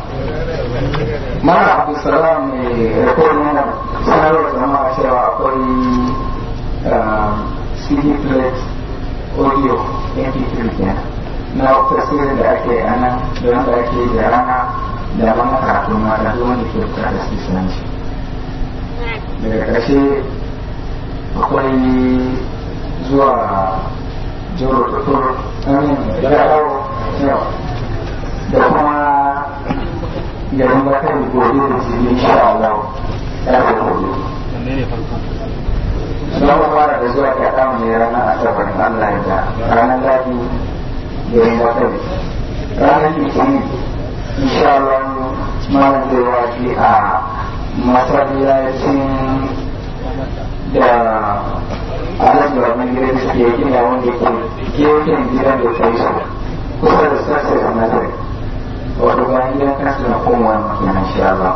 Speaker 3: mara abdulsalam mai rikodin yana sanarwar jama'a cewa akwai cd plate audio mp3 kenan na tasirin da ake a nan da wanda ake da rana da mana karatu ma da zuwa da ke bukatar sisanci daga ƙarshe akwai zuwa jiro tutur amin da kuma garin bakar gobe da su yi sha Allah ya fi gobe za mu fara da zuwa ta kama ne ranar asabar Allah ya da ranar ladi garin bakar ranar litinin insha Allah malam zai wafi a masallacin da alhaji babban gidan da ke gina wanda ke gefen gidan da ta yi su kusa da sassa da nazari wato bayan gidan kansu na komawa makina insha Allah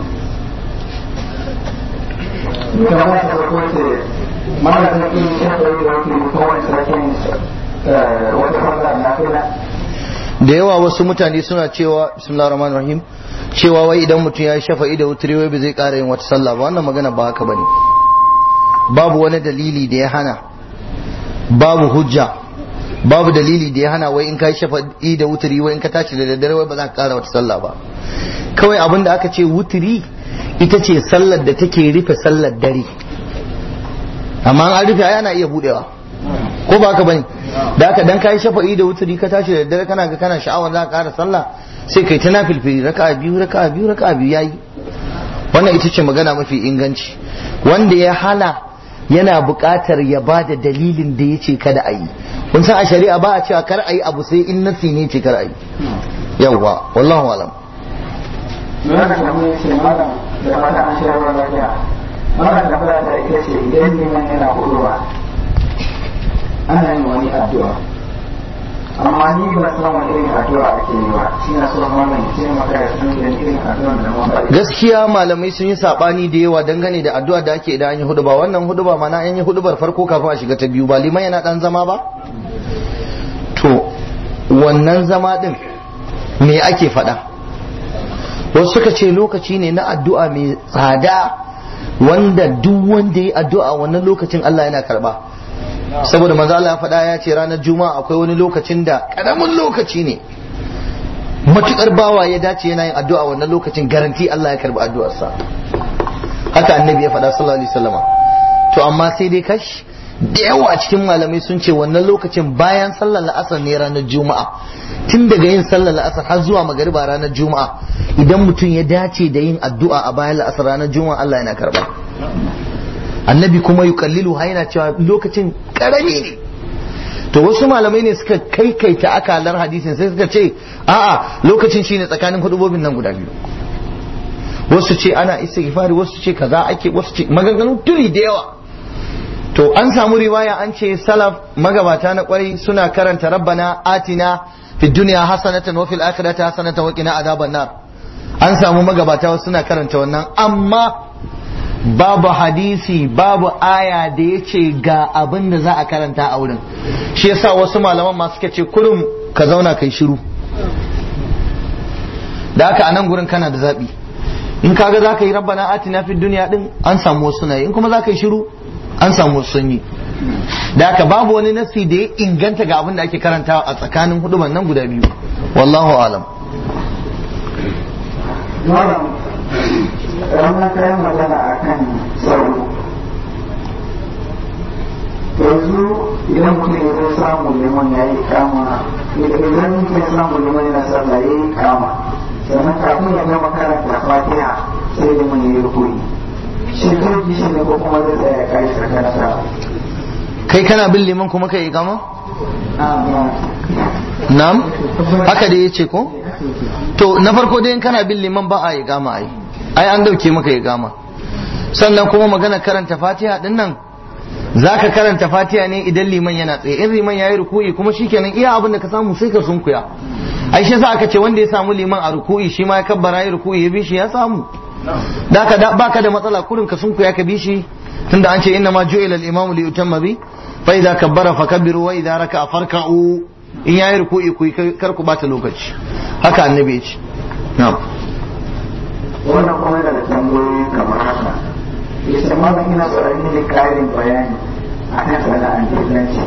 Speaker 3: kamar ta farko ce mana ta ƙi shafa da wani kowane sarkin wata fanga na fila
Speaker 1: da yawa wasu mutane suna cewa bismillahir rahmanir rahim cewa wai idan mutum ya shafa'i da wutri wai bai zai ƙara yin wata sallah ba wannan magana ba haka bane babu wani dalili da ya hana babu hujja babu dalili da ya hana wai in ka shafa'i da wutri wai in ka tashi da daddare wai ba za ka ƙara wata sallah ba kawai abin da aka ce wutri ita ce sallar da take rufe sallar dare amma an rufe ai ana iya budewa ko ba haka bane da haka dan kai shafa'i da wuturi ka tashi da daddare kana ga kana sha'awar za ka ƙara sallah sai kai ta nafilfili raka'a biyu raka'a biyu raka'a biyu yayi wannan ita ce magana mafi inganci wanda ya hana yana buƙatar ya ba da dalilin da ya ce kada a yi kun san a shari'a ba a cewa kar a yi abu sai in nasi ne ce kar a yi yawwa wallahu alam
Speaker 3: Nuna da kamar yace malam da fata an shayar wa lafiya. Malam da fata ta ita ce idan liman yana huduwa ana yin wani addu'a. Amma ni ba san wani irin addu'a ake yi ba. Shi na so malam ya ce maka ya san irin irin addu'a da malam.
Speaker 1: gaskiya malamai sun yi sabani da yawa dangane da addu'a da ake idan an yi huduba wannan huduba mana an yi hudubar farko kafin a shiga ta biyu ba liman yana dan zama ba to wannan zama din me ake faɗa wasu suka ce lokaci ne na addu'a mai tsada wanda duk wanda ya addu'a wannan lokacin Allah yana karba saboda manzo Allah ya faɗa ya ce ranar juma'a akwai wani lokacin da karamin lokaci ne matukar bawa ya dace yana yin addu'a wannan lokacin garanti Allah ya karbi addu'arsa haka annabi ya faɗa sallallahu alaihi wasallama to amma sai dai kash da yawa cikin malamai sun ce wannan lokacin bayan sallar la'asar ne ranar juma'a tun daga yin sallar la'asar har zuwa magariba ranar juma'a idan mutum ya dace da yin addu'a a bayan la'asar ranar juma'a Allah yana karba annabi kuma yukallilu ha yana cewa lokacin karami ne to wasu malamai ne suka kaikaita akalar hadisin sai suka ce a'a lokacin shine tsakanin hudubobin nan guda biyu wasu ce ana istighfari wasu ce kaza ake wasu ce maganganu turi da yawa to an samu riwaya an ce salaf magabata na kwarai suna karanta rabbana atina fi dunya hasanatan wa fil akhirati hasanatan wa qina adhaban nar an samu magabata suna karanta wannan amma babu hadisi babu aya da ya ce ga abin da za a karanta a wurin shi yasa wasu malaman ma suka ce kurum ka zauna kai shiru da haka a nan gurin kana da zaɓi in kaga za ka yi rabbana atina fi duniya din an samu wasu na yi in kuma za ka yi shiru an samu wasu sun yi da haka babu wani nasi da ya inganta ga abin da ake karantawa a tsakanin huduban nan guda biyu wallahu alam
Speaker 3: ranar kayan magana a kan tsaro yanzu idan mutum ya zai samu liman ya yi kama idan mutum ya samu liman yana sallah ya yi kama sannan kafin ya gama karanta fatiha sai liman ya yi rukuni shi zai ji shi ne ko kuma zai tsaya ya kai karanta
Speaker 1: kai kana bin liman kuma kai ikama na'am haka da yace ko to na farko dai in kana bin liman ba a yi gama ai ai an dauke maka ya gama sannan kuma magana karanta fatiha din nan zaka karanta fatiha ne idan liman yana tsaye in liman yayi ruku'i kuma shikenan iya abin da ka samu sai ka sunkuya ai shi yasa aka ce wanda ya samu liman a ruku'i shi ma ya kabbara yayi ruku'i ya bi shi ya samu da ka baka da matsala kurin ka sunkuya ka bi shi tunda an ce inna ma ju'ila al-imamu li yutamma bi fa idza kabbara fakabbiru wa idza raka'a farka'u in yayi ruku'i ku kar ku bata lokaci haka annabi ya ce na'am
Speaker 3: wannan kuma yana da tambayoyi kamar haka ya ce malam ina tsoron yin ƙarin bayani a kan sana'ar dillanci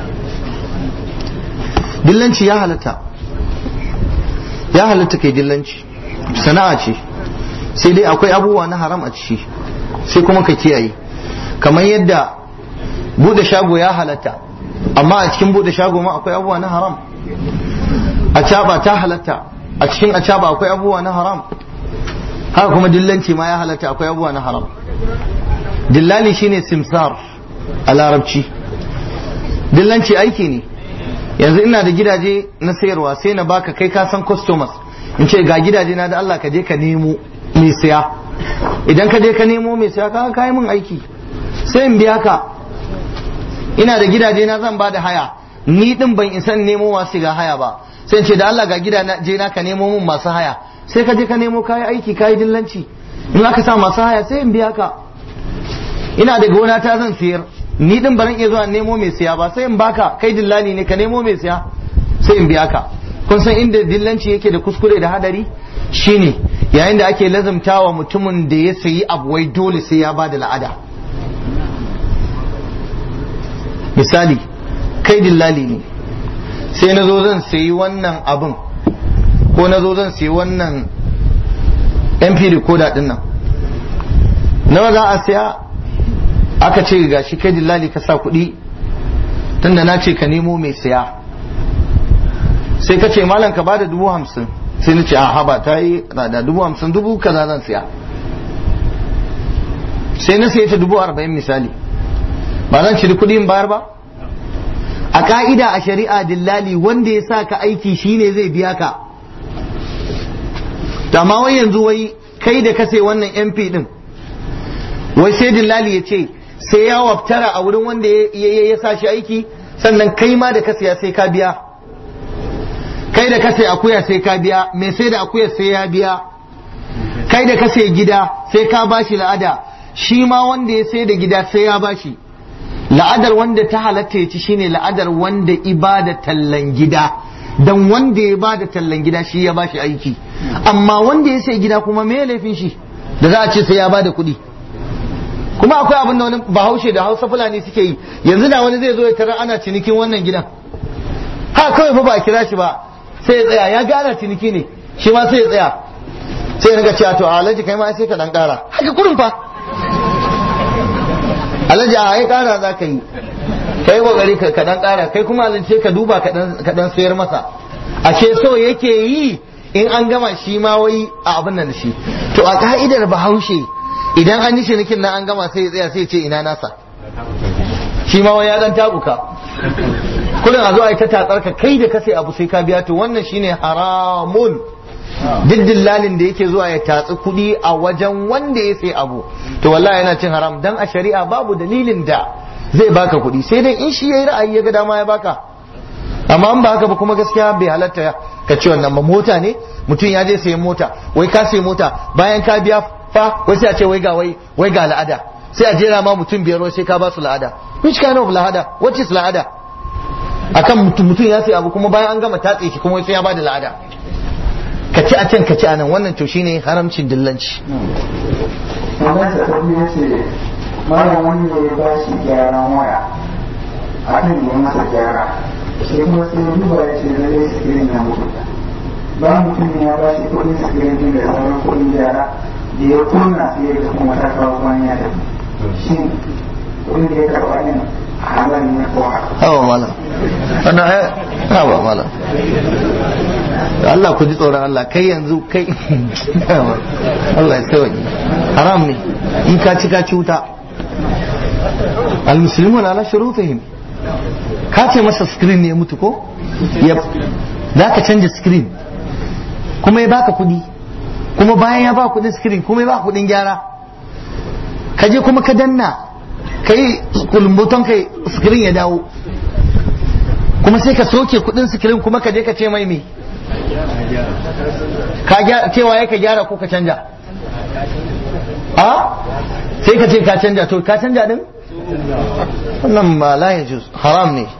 Speaker 1: dillanci ya halatta ya halatta kai dillanci sana'a ce sai dai akwai abubuwa na haram a ciki sai kuma ka kiyaye kamar yadda bude shago ya halatta amma a cikin bude shago ma akwai abubuwa na haram a ta halatta a cikin a akwai abubuwa na haram haka kuma dillanci ma ya halatta akwai abubuwa na haram dillali shine simsar a larabci dillanci aiki ne yanzu ina da gidaje na sayarwa sai na baka kai ka san customers in ce ga gidaje na da Allah ka je ka nemo mai saya idan ka je ka nemo mai saya ka kai min aiki sai in biya ka ina da gidaje na zan bada haya ni din ban isa nemo masu ga haya ba sai in ce da Allah ga gidaje na ka nemo min masu haya sai ka je ka nemo kayi aiki kayi dillanci in aka sa masu haya sai in biya ka ina da gona ta zan siyar ni din baran iya zuwa nemo mai siya ba sai in baka kai dillali ne ka nemo mai siya sai in biya ka kun san inda dillanci yake da kuskure da hadari shine yayin da ake lazumtawa mutumin da ya sayi abu wai dole sai ya bada la'ada misali kai dillali ne sai na zo zan sayi wannan abin ko na zo zan sayi wannan mp recorder din nan nawa za a siya aka ce ga shi kai dillali ka sa kuɗi tunda na ce ka nemo mai siya sai ka ce malam ka bada dubu hamsin sai na ce a haba ta yi da dubu hamsin dubu kaza zan siya sai na sayi ta dubu arba'in misali ba zan ciri kuɗi in bayar ba a ka'ida a shari'a dillali wanda ya sa ka aiki shine zai biya ka amma wai yanzu wai kai da kase wannan mp din wai sai dillali ya ce sai ya waftara a wurin wanda ya sa shi aiki sannan kai ma da kase ya sai ka biya kai da kase akuya sai ka biya mai sai da akuya sai ya biya kai da kase gida sai ka bashi la'ada shi ma wanda ya sai da gida sai ya bashi la'adar wanda ta halatta ya ci shine la'adar wanda ibada tallan gida dan wanda ya bada tallan gida shi ya bashi aiki amma wanda ya sai gida kuma me laifin shi da za a ce sai ya bada kuɗi kuma akwai abin da wani bahaushe da hausa fulani suke yi yanzu da wani zai zo ya tarar ana cinikin wannan gidan ha kawai fa ba a kira shi ba sai ya tsaya ya ga ana ciniki ne shi ma sai ya tsaya sai ya riga cewa to alhaji kai ma sai ka dan kara haka kurin fa alhaji a ai kara za ka yi kai kokari ka ka dan kara kai kuma alhaji sai ka duba ka dan ka dan sayar masa ashe so yake yi in an gama shi ma wai a abin nan da shi to a ka'idar bahaushe idan an yi cinikin nan an gama sai ya tsaya sai ya ce ina nasa shi ma wai ya dan tabuka kullum a zo a yi ta tatsar ka kai da ka sai abu sai ka biya to wannan shine haramun duk dillalin da yake zuwa ya tatsi kuɗi a wajen wanda ya sai abu to wallahi yana cin haram dan a shari'a babu dalilin da zai baka kuɗi sai dai in shi yayi ra'ayi ya ga dama ya baka amma in ba haka ba kuma gaskiya bai halatta ka ce wannan ba mota ne mutum ya je sayan mota wai ka sayi mota bayan ka biya fa wai sai a ce wai ga wai wai ga la'ada sai a jera ma mutum biyar wai sai ka ba su la'ada which kind of la'ada what is la'ada akan mutum mutum ya sayi abu kuma bayan an gama tatse shi kuma wai sai ya bada la'ada ka ci a can ka ci a nan wannan to shine haramcin dillanci
Speaker 3: wannan sa tafi ya ce malam wani ne ya ba shi gyaran waya a kan yi masa gyara sai kuma sai ya duba ya ce zai sikirin na mutu ba mutum ya ba shi kudin sikirin din da sauran kudin gyara da ya kunna sai ya ga kuma ta kawo wani ya tafi shi kudin da ya karɓa ne halal ne ko haka
Speaker 1: hawa malam wannan ai hawa malam Allah ku ji tsoron Allah kai yanzu kai Allah ya sauki haram ne in ka ci ka ci wuta almuslimun ala shurutihim ka ce masa screen ne ya mutu ko ya za ka canja screen kuma ya baka kudi kuma bayan ya ba kudin screen kuma ya ba kudin gyara ka je kuma ka danna kai kulumbuton kai screen ya dawo kuma sai ka soke kudin screen kuma ka je ka ce mai me ka gyara cewa ya ka gyara ko ka canja a sai ka ce ka canja to ka canja din wannan ba la ya haram ne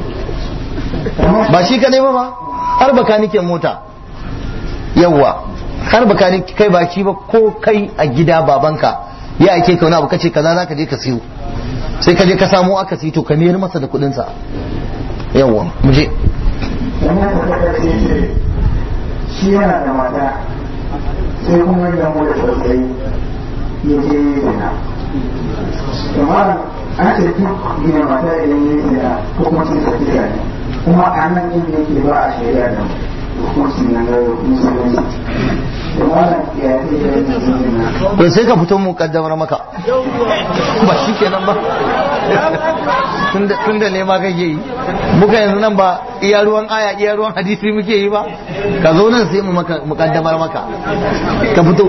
Speaker 1: ba shi kadai ba ba har baka nike mota yawwa har baka nike kai ba shi ba ko kai a gida babanka ya ake ka wani abu kace kaza za ka je ka siyo sai ka je ka samu aka siyo to ka mayar masa da kudin sa yawwa mu je
Speaker 3: wannan sa ta ce shi yana da mata sai kuma ya mu da sosai ya je zina kamar an ce duk gina mata idan ya zina hukuncin sa kisa ne kuma a nan inda yake ba a shari'a da hukuncin na musulunci da wannan ya ce da yin zina
Speaker 1: to sai ka fito mu kaddamar maka ba shi kenan ba tun da ne ma kake yi muka yanzu nan ba iya ruwan aya iya ruwan hadisi muke yi ba ka zo nan sai mu maka mu kaddamar maka ka fito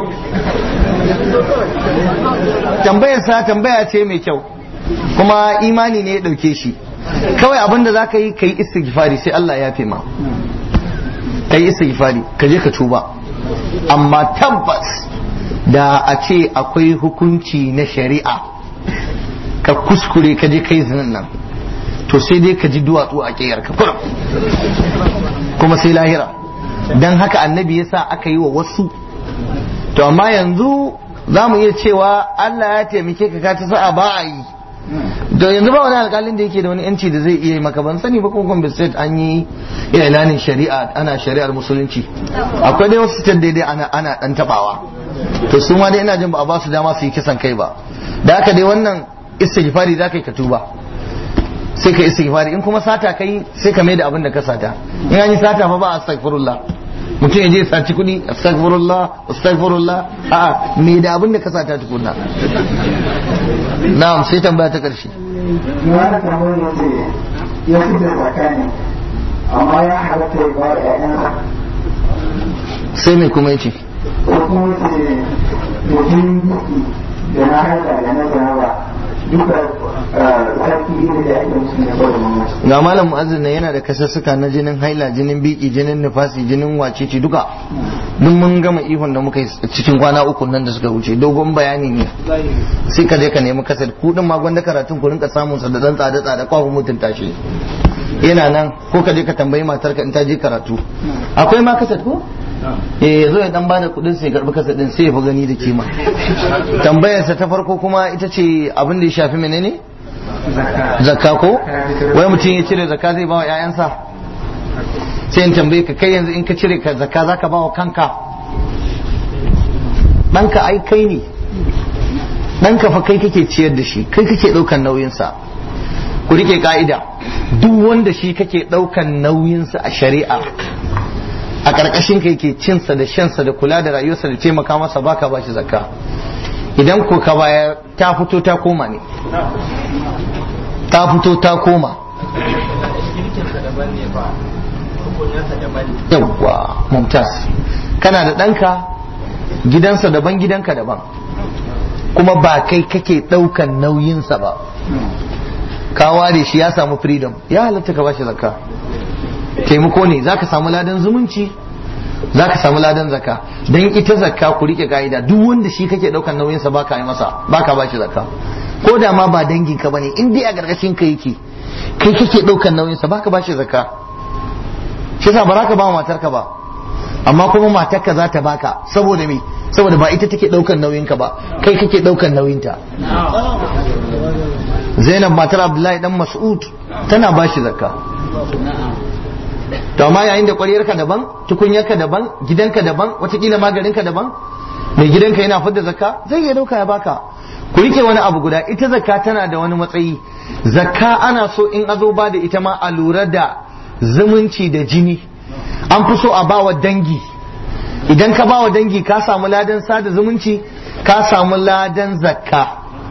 Speaker 1: tambayar sa tambaya ce mai kyau kuma imani ne ya dauke shi kawai abin da zaka yi kai istighfari sai Allah ya fi ma kai istighfari ka je ka tuba amma tabbas da a ce akwai hukunci na shari'a ka kuskure ka je kai zinan nan to sai dai ka ji duwatsu a ƙiyar ka kurum kuma sai lahira don haka annabi yasa aka yi wa wasu to amma yanzu za mu iya cewa Allah ya taimake ka ka ta sa'a ba a yi da yanzu ba wani alkalin da yake da wani yanci da zai iya yi maka ban sani ba kuma Gombe state an yi ilanin shari'a ana shari'ar musulunci akwai dai wasu state daidai ana ana dan tabawa to su ma dai ina jin ba a ba su dama su yi kisan kai ba da haka dai wannan istighfari za ka yi ka tuba sai ka istighfari in kuma sata kai sai ka mai da abin da ka sata in an yi sata fa ba astaghfirullah mutum ya je saci kuɗi astaghfirullah astaghfirullah a'a me da abin da ka sata tukunna na'am sai tambaya ta karshe
Speaker 3: wani kamar ya ce ya fi da tsakani amma ya halatta ya ba da ƴaƴansa
Speaker 1: sai mai kuma yace
Speaker 3: ko kuma ya ce da jinin biki da na haila da na zarawa duka sarki iri da ake musu ne kawai mamaci
Speaker 1: ga malam mu'azzin nan yana da kasassuka na jinin haila jinin biki jinin nifasi jinin wacece duka duk mun gama ihun da muka yi cikin kwana uku nan da suka wuce dogon bayani ne sai ka je ka nemi kasar ku din ma gwanda karatun ku rinka samun sa da dan tsada tsada kwafu mutunta shi yana nan ko ka je ka tambayi matar ka in ta je karatu akwai ma kasar ko eh yazo ya dan bada kudin sai karbi kasar din sai ya fi gani da kima tambayarsa ta farko kuma ita ce abin da ya shafi menene zakka ko wai mutum ya cire zakka zai ba wa 'ya'yansa sai in tambaye ka kai yanzu in ka cire ka zakka zaka ba wa kanka ɗanka ai kai ne ɗanka fa kai kake ciyar da shi kai kake ɗaukan nauyinsa ku rike ka'ida duk wanda shi kake ɗaukan nauyinsa a shari'a a ƙarƙashin ka yake cinsa da shansa da kula da rayuwarsa da taimaka masa baka ba shi zakka idan ko ka bayar ta fito ta koma ne ta fito ta koma yawwa mumtaz kana da ɗanka gidansa daban gidanka daban kuma ba kai kake ɗaukan nauyinsa ba ka ware shi ya samu freedom ya halatta ka bashi zakka taimako ne zaka samu ladan zumunci zaka samu ladan zakka dan ita zakka ku rike ka'ida duk wanda shi kake ɗaukan nauyinsa baka yi masa baka bashi zakka ko da ma ba dangin ka bane in dai a gargashin ka yake kai kake ɗaukan nauyinsa baka bashi zakka shi yasa ba za ka ba matarka ba amma kuma matarka za ta baka saboda me saboda ba ita take daukan nauyinka ba kai kake daukan nauyinta Zainab matar Abdullahi dan Mas'ud tana bashi zakka to amma yayin da ƙwaryarka daban tukunyarka daban gidanka daban watakila maganinka daban mai gidanka yana fidda zakka zai iya dauka ya baka ku rike wani abu guda ita zakka tana da wani matsayi zakka ana so in azo ba da ita ma a lura da zumunci da jini an fi so a bawa dangi idan ka bawa dangi ka samu ladan sada zumunci ka samu ladan zakka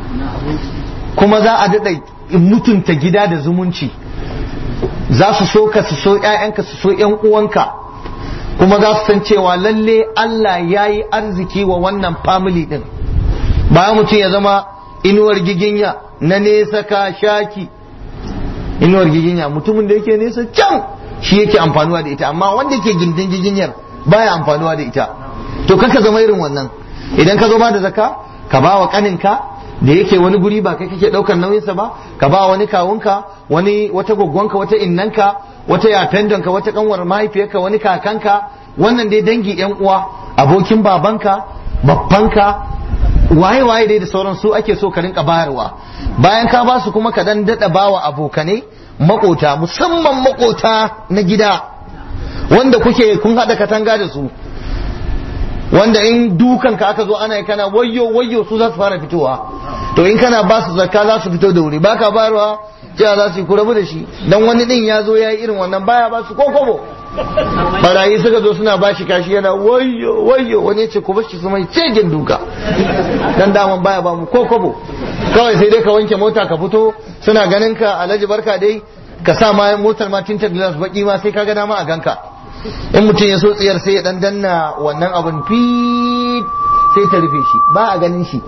Speaker 1: kuma za a daɗa mutunta gida da zumunci za su so ka su so ‘ya'yanka su so ‘yan uwanka kuma za su san cewa lalle Allah ya yi arziki wa wannan family ɗin bayan mutum ya zama inuwar giginya na nesa ka shaki inuwar giginya mutumin da yake nesa can shi yake amfanuwa da ita amma wanda yake gindin giginyar baya amfanuwa da ita to kaka zama irin wannan idan ka zo ba da zaka ka ba wa kaninka da yake wani guri ba kai kake daukar nauyinsa ba ka ba wani kawunka wani wata gwaggwanka wata innanka wata yafendonka wata kanwar mahaifiyarka wani kakanka wannan dai dangi yan uwa abokin babanka babbanka waye waye dai da sauran su ake so ka rinka bayarwa bayan ka ba su kuma ka dan dada bawa abokanai makota musamman makota na gida wanda kuke kun hada katanga da su wanda in dukan ka aka zo ana yi kana wayyo wayyo su za su fara fitowa to in kana ba su zakka za su fito da wuri baka bayarwa cewa za su yi kurabu da shi dan wani din ya zo ya yi irin wannan baya ba su ko kobo barayi suka zo suna bashi kashi yana wayyo wayyo wani ce ku bashi su mai cejin duka dan daman baya ba mu ko kobo kawai sai dai ka wanke mota ka fito suna ganin ka alhaji barka dai ka sa ma motar ma tinta glass baki ma sai ka ga dama a ganka in mutum ya so tsiyar sai ya dan danna wannan abun fit sai ta rufe shi ba a ganin shi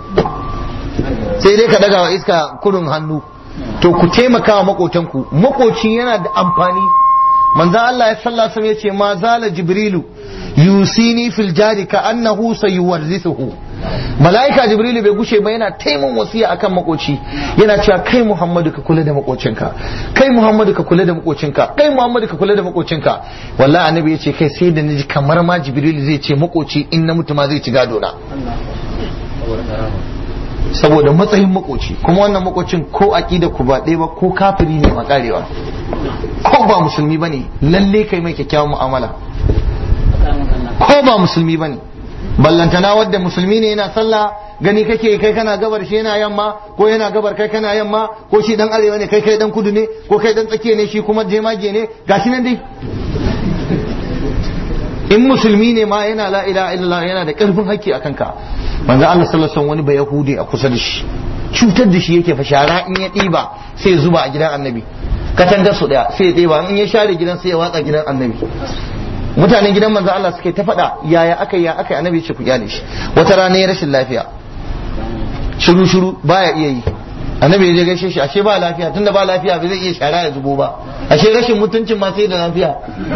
Speaker 1: sai dai ka daga wa iska kurun hannu to ku taimaka wa makotanku makoci yana da amfani manzan Allah ya sallah sam ya ce ma zala jibrilu yusini fil jari ka annahu sayuwarrithuhu mala'ika jibrilu bai gushe ba yana taimun wasiya akan makoci yana cewa kai muhammadu ka kula da makocinka kai muhammadu ka kula da makocinka kai muhammadu ka kula da makocinka wallahi annabi ya ce kai sai da naji kamar ma jibrilu zai ce makoci in na mutu ma zai ci gado na saboda matsayin makoci kuma wannan makocin ko aqida ku ba ɗaya ba ko kafiri ne makarewa ko ba musulmi bane lalle kai mai kyakkyawan mu'amala ko ba musulmi bane ballantana wadda musulmi ne yana sallah gani kake kai kana gabar shi yana yamma ko yana gabar kai kana yamma ko shi dan arewa ne kai kai dan kudu ne ko kai dan tsakiya ne shi kuma jemage ne gashi nan dai in musulmi ne ma yana la ilaha illallah yana da karfin hakki akan ka manzo Allah sallallahu alaihi wani ba yahudi a kusa da shi cutar da shi yake fa shara in ya ɗiba sai ya zuba a gidan annabi katangar su daya sai ya ɗiba in ya share gidan sai ya watsa gidan annabi mutanen gidan manzo Allah suke ta faɗa yaya aka ya aka annabi ce ku kyale shi wata rana ya rashin lafiya shiru shiru baya iya yi annabi ya je gaishe shi ashe ba lafiya tunda ba lafiya ba zai iya shara ya zubo ba ashe rashin mutuncin ma sai da lafiya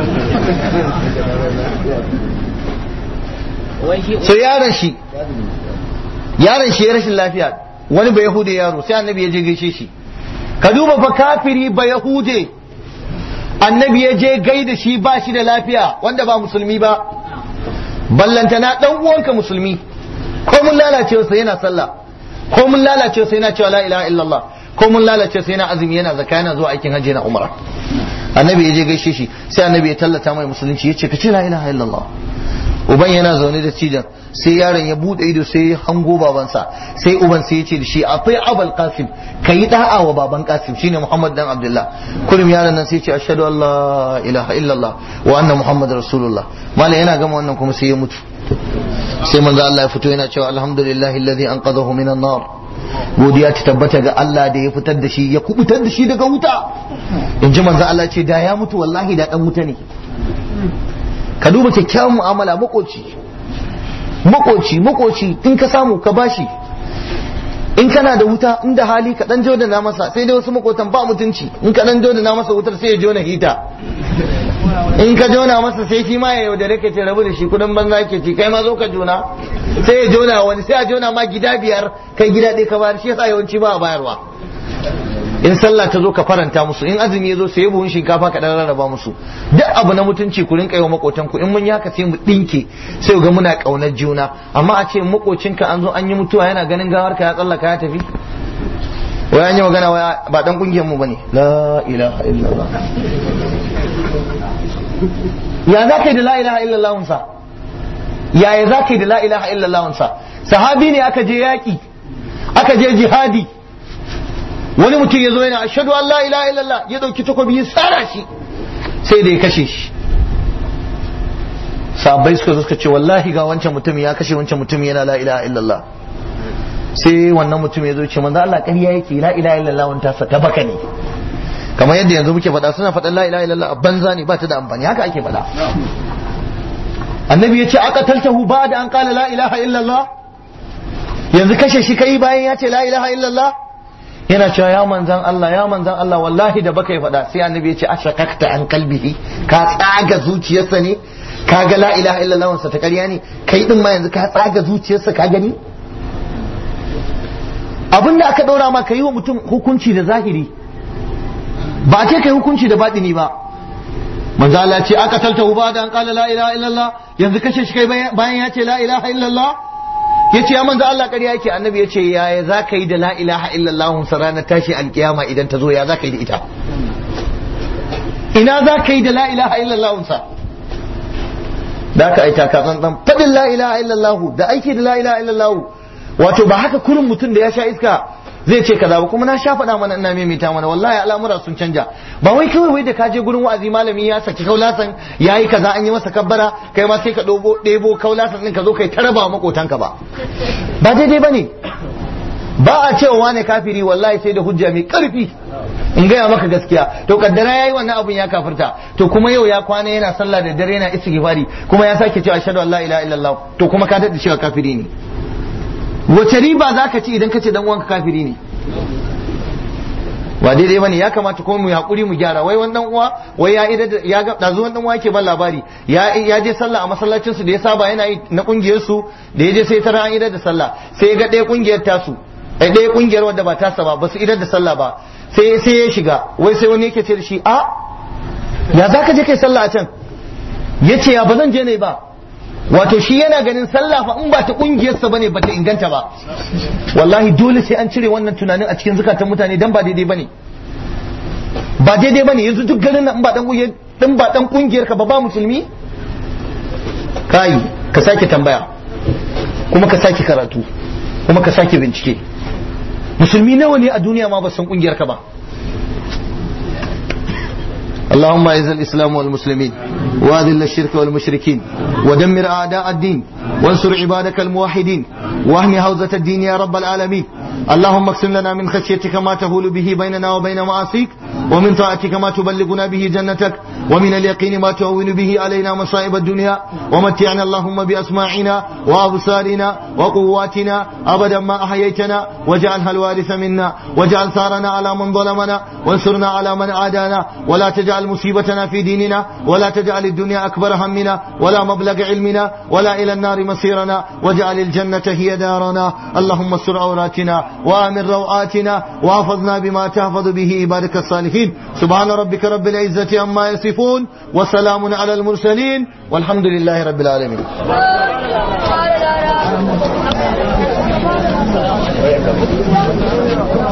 Speaker 1: so yaron shi yaron shi ya rashin lafiya wani ba yahude yaro sai annabi ya je gaishe shi ka duba fa kafiri ba yahude annabi ya je gaida shi ba shi da lafiya wanda ba musulmi ba ballantana dan uwanka musulmi ko mun lalace sa yana sallah ko mun lalace sa yana cewa la ilaha illallah ko mun lalace sa yana azumi yana zakka yana zuwa aikin hajji na umra annabi ya je gaishe shi sai annabi ya tallata mai musulunci ya ce ka ce la ilaha illallah uban yana zaune da cijan sai yaron ya bude ido sai ya hango babansa sai uban sai ya ce da shi akwai abul qasim kai da'a wa baban qasim shine muhammad dan abdullah kullum yaron nan sai ya ce ashhadu an la ilaha illallah wa anna muhammad rasulullah malai yana gama wannan kuma sai ya mutu sai manzo Allah ya fito yana cewa alhamdulillahi alladhi anqadhahu minan nar godiya ta tabbata ga Allah da ya fitar da shi ya kubutar da shi daga wuta in ji manzo Allah ce da ya mutu wallahi da dan wuta ne ka duba kyakkyawan mu'amala makoci makoci makoci in ka samu ka bashi in kana da wuta in da hali ka dan jodana masa sai dai wasu makotan ba mutunci in ka dan jodana masa wutar sai ya jona hita in ka jona masa sai shi ma ya yaudare ka ce rabu da shi kudin banza ke ci kai ma zo ka jona sai ya jona wani sai a jona ma gida biyar kai gida ɗaya ka bayar shi yasa yawanci ba a bayarwa in sallah ta zo ka faranta musu in azumi ya zo sai buhun shinkafa ka dan rarraba musu duk abu na mutunci ku rinka yi wa makotan ku in mun yi haka sai mu dinke sai ga muna kaunar juna amma a ce makocinka an zo an yi mutuwa yana ganin gawar ka ya tsallaka ya tafi wai an yi magana wai ba dan kungiyar mu bane la ilaha illallah ya za ka yi da la ilaha illallah sa yaya za ka yi da la ilaha illallah sa sahabi ne aka je yaki aka je jihadi wani mutum ya zo yana ashadu an la ilaha illallah ya dauki takobi ya tsara shi sai da ya kashe shi sahabbai suka zo suka ce wallahi ga wancan mutum ya kashe wancan mutum yana la ilaha illallah sai wannan mutum ya zo ce manzo Allah ƙarya yake la ilaha illallah wanta sa ta baka ne kamar yadda yanzu muke faɗa suna faɗan la ilaha illallah a banza ne ba ta da amfani haka ake faɗa annabi ya ce aka taltahu ba da an kala la ilaha illallah yanzu kashe shi kai bayan ya ce la ilaha illallah yana cewa ya manzan Allah ya manzan Allah wallahi da baka yi faɗa sai annabi ya ce ashaqaqta an qalbihi ka tsaga zuciyarsa ne ka ga la ilaha illallah wansa ta ƙarya ne kai din ma yanzu ka tsaga zuciyarsa ka gani abinda aka ɗora ma ka yi wa mutum hukunci da zahiri ba a ce kai hukunci da baɗini ba manzo Allah ce aka talta ba da an kala la ilaha illallah yanzu kashe shi kai bayan ya ce la ilaha illallah yace ya manzo Allah ƙarya yake annabi yace yaya za ka yi da la ilaha illallah sa ranar tashi alkiyama idan ta zo ya za ka yi da ita ina za ka yi da la ilaha illallah sa da ka aita ka tsantsan fadin la ilaha illallah da aiki da la ilaha illallah wato ba haka kurin mutum da ya sha iska zai ce kaza ba kuma na sha faɗa mana ina maimaita mana wallahi al'amura sun canja ba wai kawai wai da ka je gurin wa'azi malami ya saki kaulasan yayi kaza an yi masa kabbara kai ma sai ka dobo ɗebo kaulasan din ka zo kai taraba makotanka ba ba daidai bane ba a cewa wane kafiri wallahi sai da hujja mai karfi in gaya maka gaskiya to kaddara yayi wannan abun ya kafirta to kuma yau ya kwana yana sallah da dare yana istighfari kuma ya sake cewa ashhadu an la ilaha illallah to kuma ka dade cewa kafiri ne wace riba za ka ci idan ka ce dan uwanka kafiri ne ba daidai bane ya kamata kuma mu hakuri mu gyara wai wannan uwa wai ya ida ya ga dazu wannan uwa yake ban labari ya ya je sallah a masallacin su da ya saba yana yi na kungiyar su da ya je sai tara an idar da sallah sai ya ga ɗaya kungiyar tasu ai ɗaya kungiyar wadda ba tasa ba ba su idar da sallah ba sai sai ya shiga wai sai wani yake ce da shi a ya za ka je kai sallah a can yace ya ba zan je ne ba wato shi yana ganin sallah fa in ba ta kungiyarsa bane ba ta inganta ba wallahi dole sai an cire wannan tunanin a cikin zukatan mutane dan ba daidai bane ba daidai bane yanzu duk garin nan in ba dan kungiyar din ba dan kungiyar ka ba ba musulmi kai ka sake tambaya kuma ka sake karatu kuma ka sake bincike musulmi nawa ne a duniya ma ba san kungiyar ka ba اللهم اعز الاسلام والمسلمين واذل الشرك والمشركين ودمر اعداء الدين وانصر عبادك الموحدين واهم حوزه الدين يا رب العالمين اللهم اقسم لنا من خشيتك ما تهول به بيننا وبين معاصيك ومن طاعتك ما تبلغنا به جنتك ومن اليقين ما تهون به علينا مصائب الدنيا ومتعنا اللهم باسماعنا وابصارنا وقواتنا ابدا ما احييتنا واجعلها الوارث منا واجعل ثارنا على من ظلمنا وانصرنا على من عادانا ولا تجعل مصيبتنا في ديننا ولا تجعل الدنيا اكبر همنا ولا مبلغ علمنا ولا الى النار مصيرنا واجعل الجنه هي دارنا اللهم استر عوراتنا وامن روعاتنا واحفظنا بما تحفظ به عبادك الصالحين سبحان ربك رب العزه عما يصفون وسلام على المرسلين والحمد لله رب العالمين
Speaker 4: Thank you.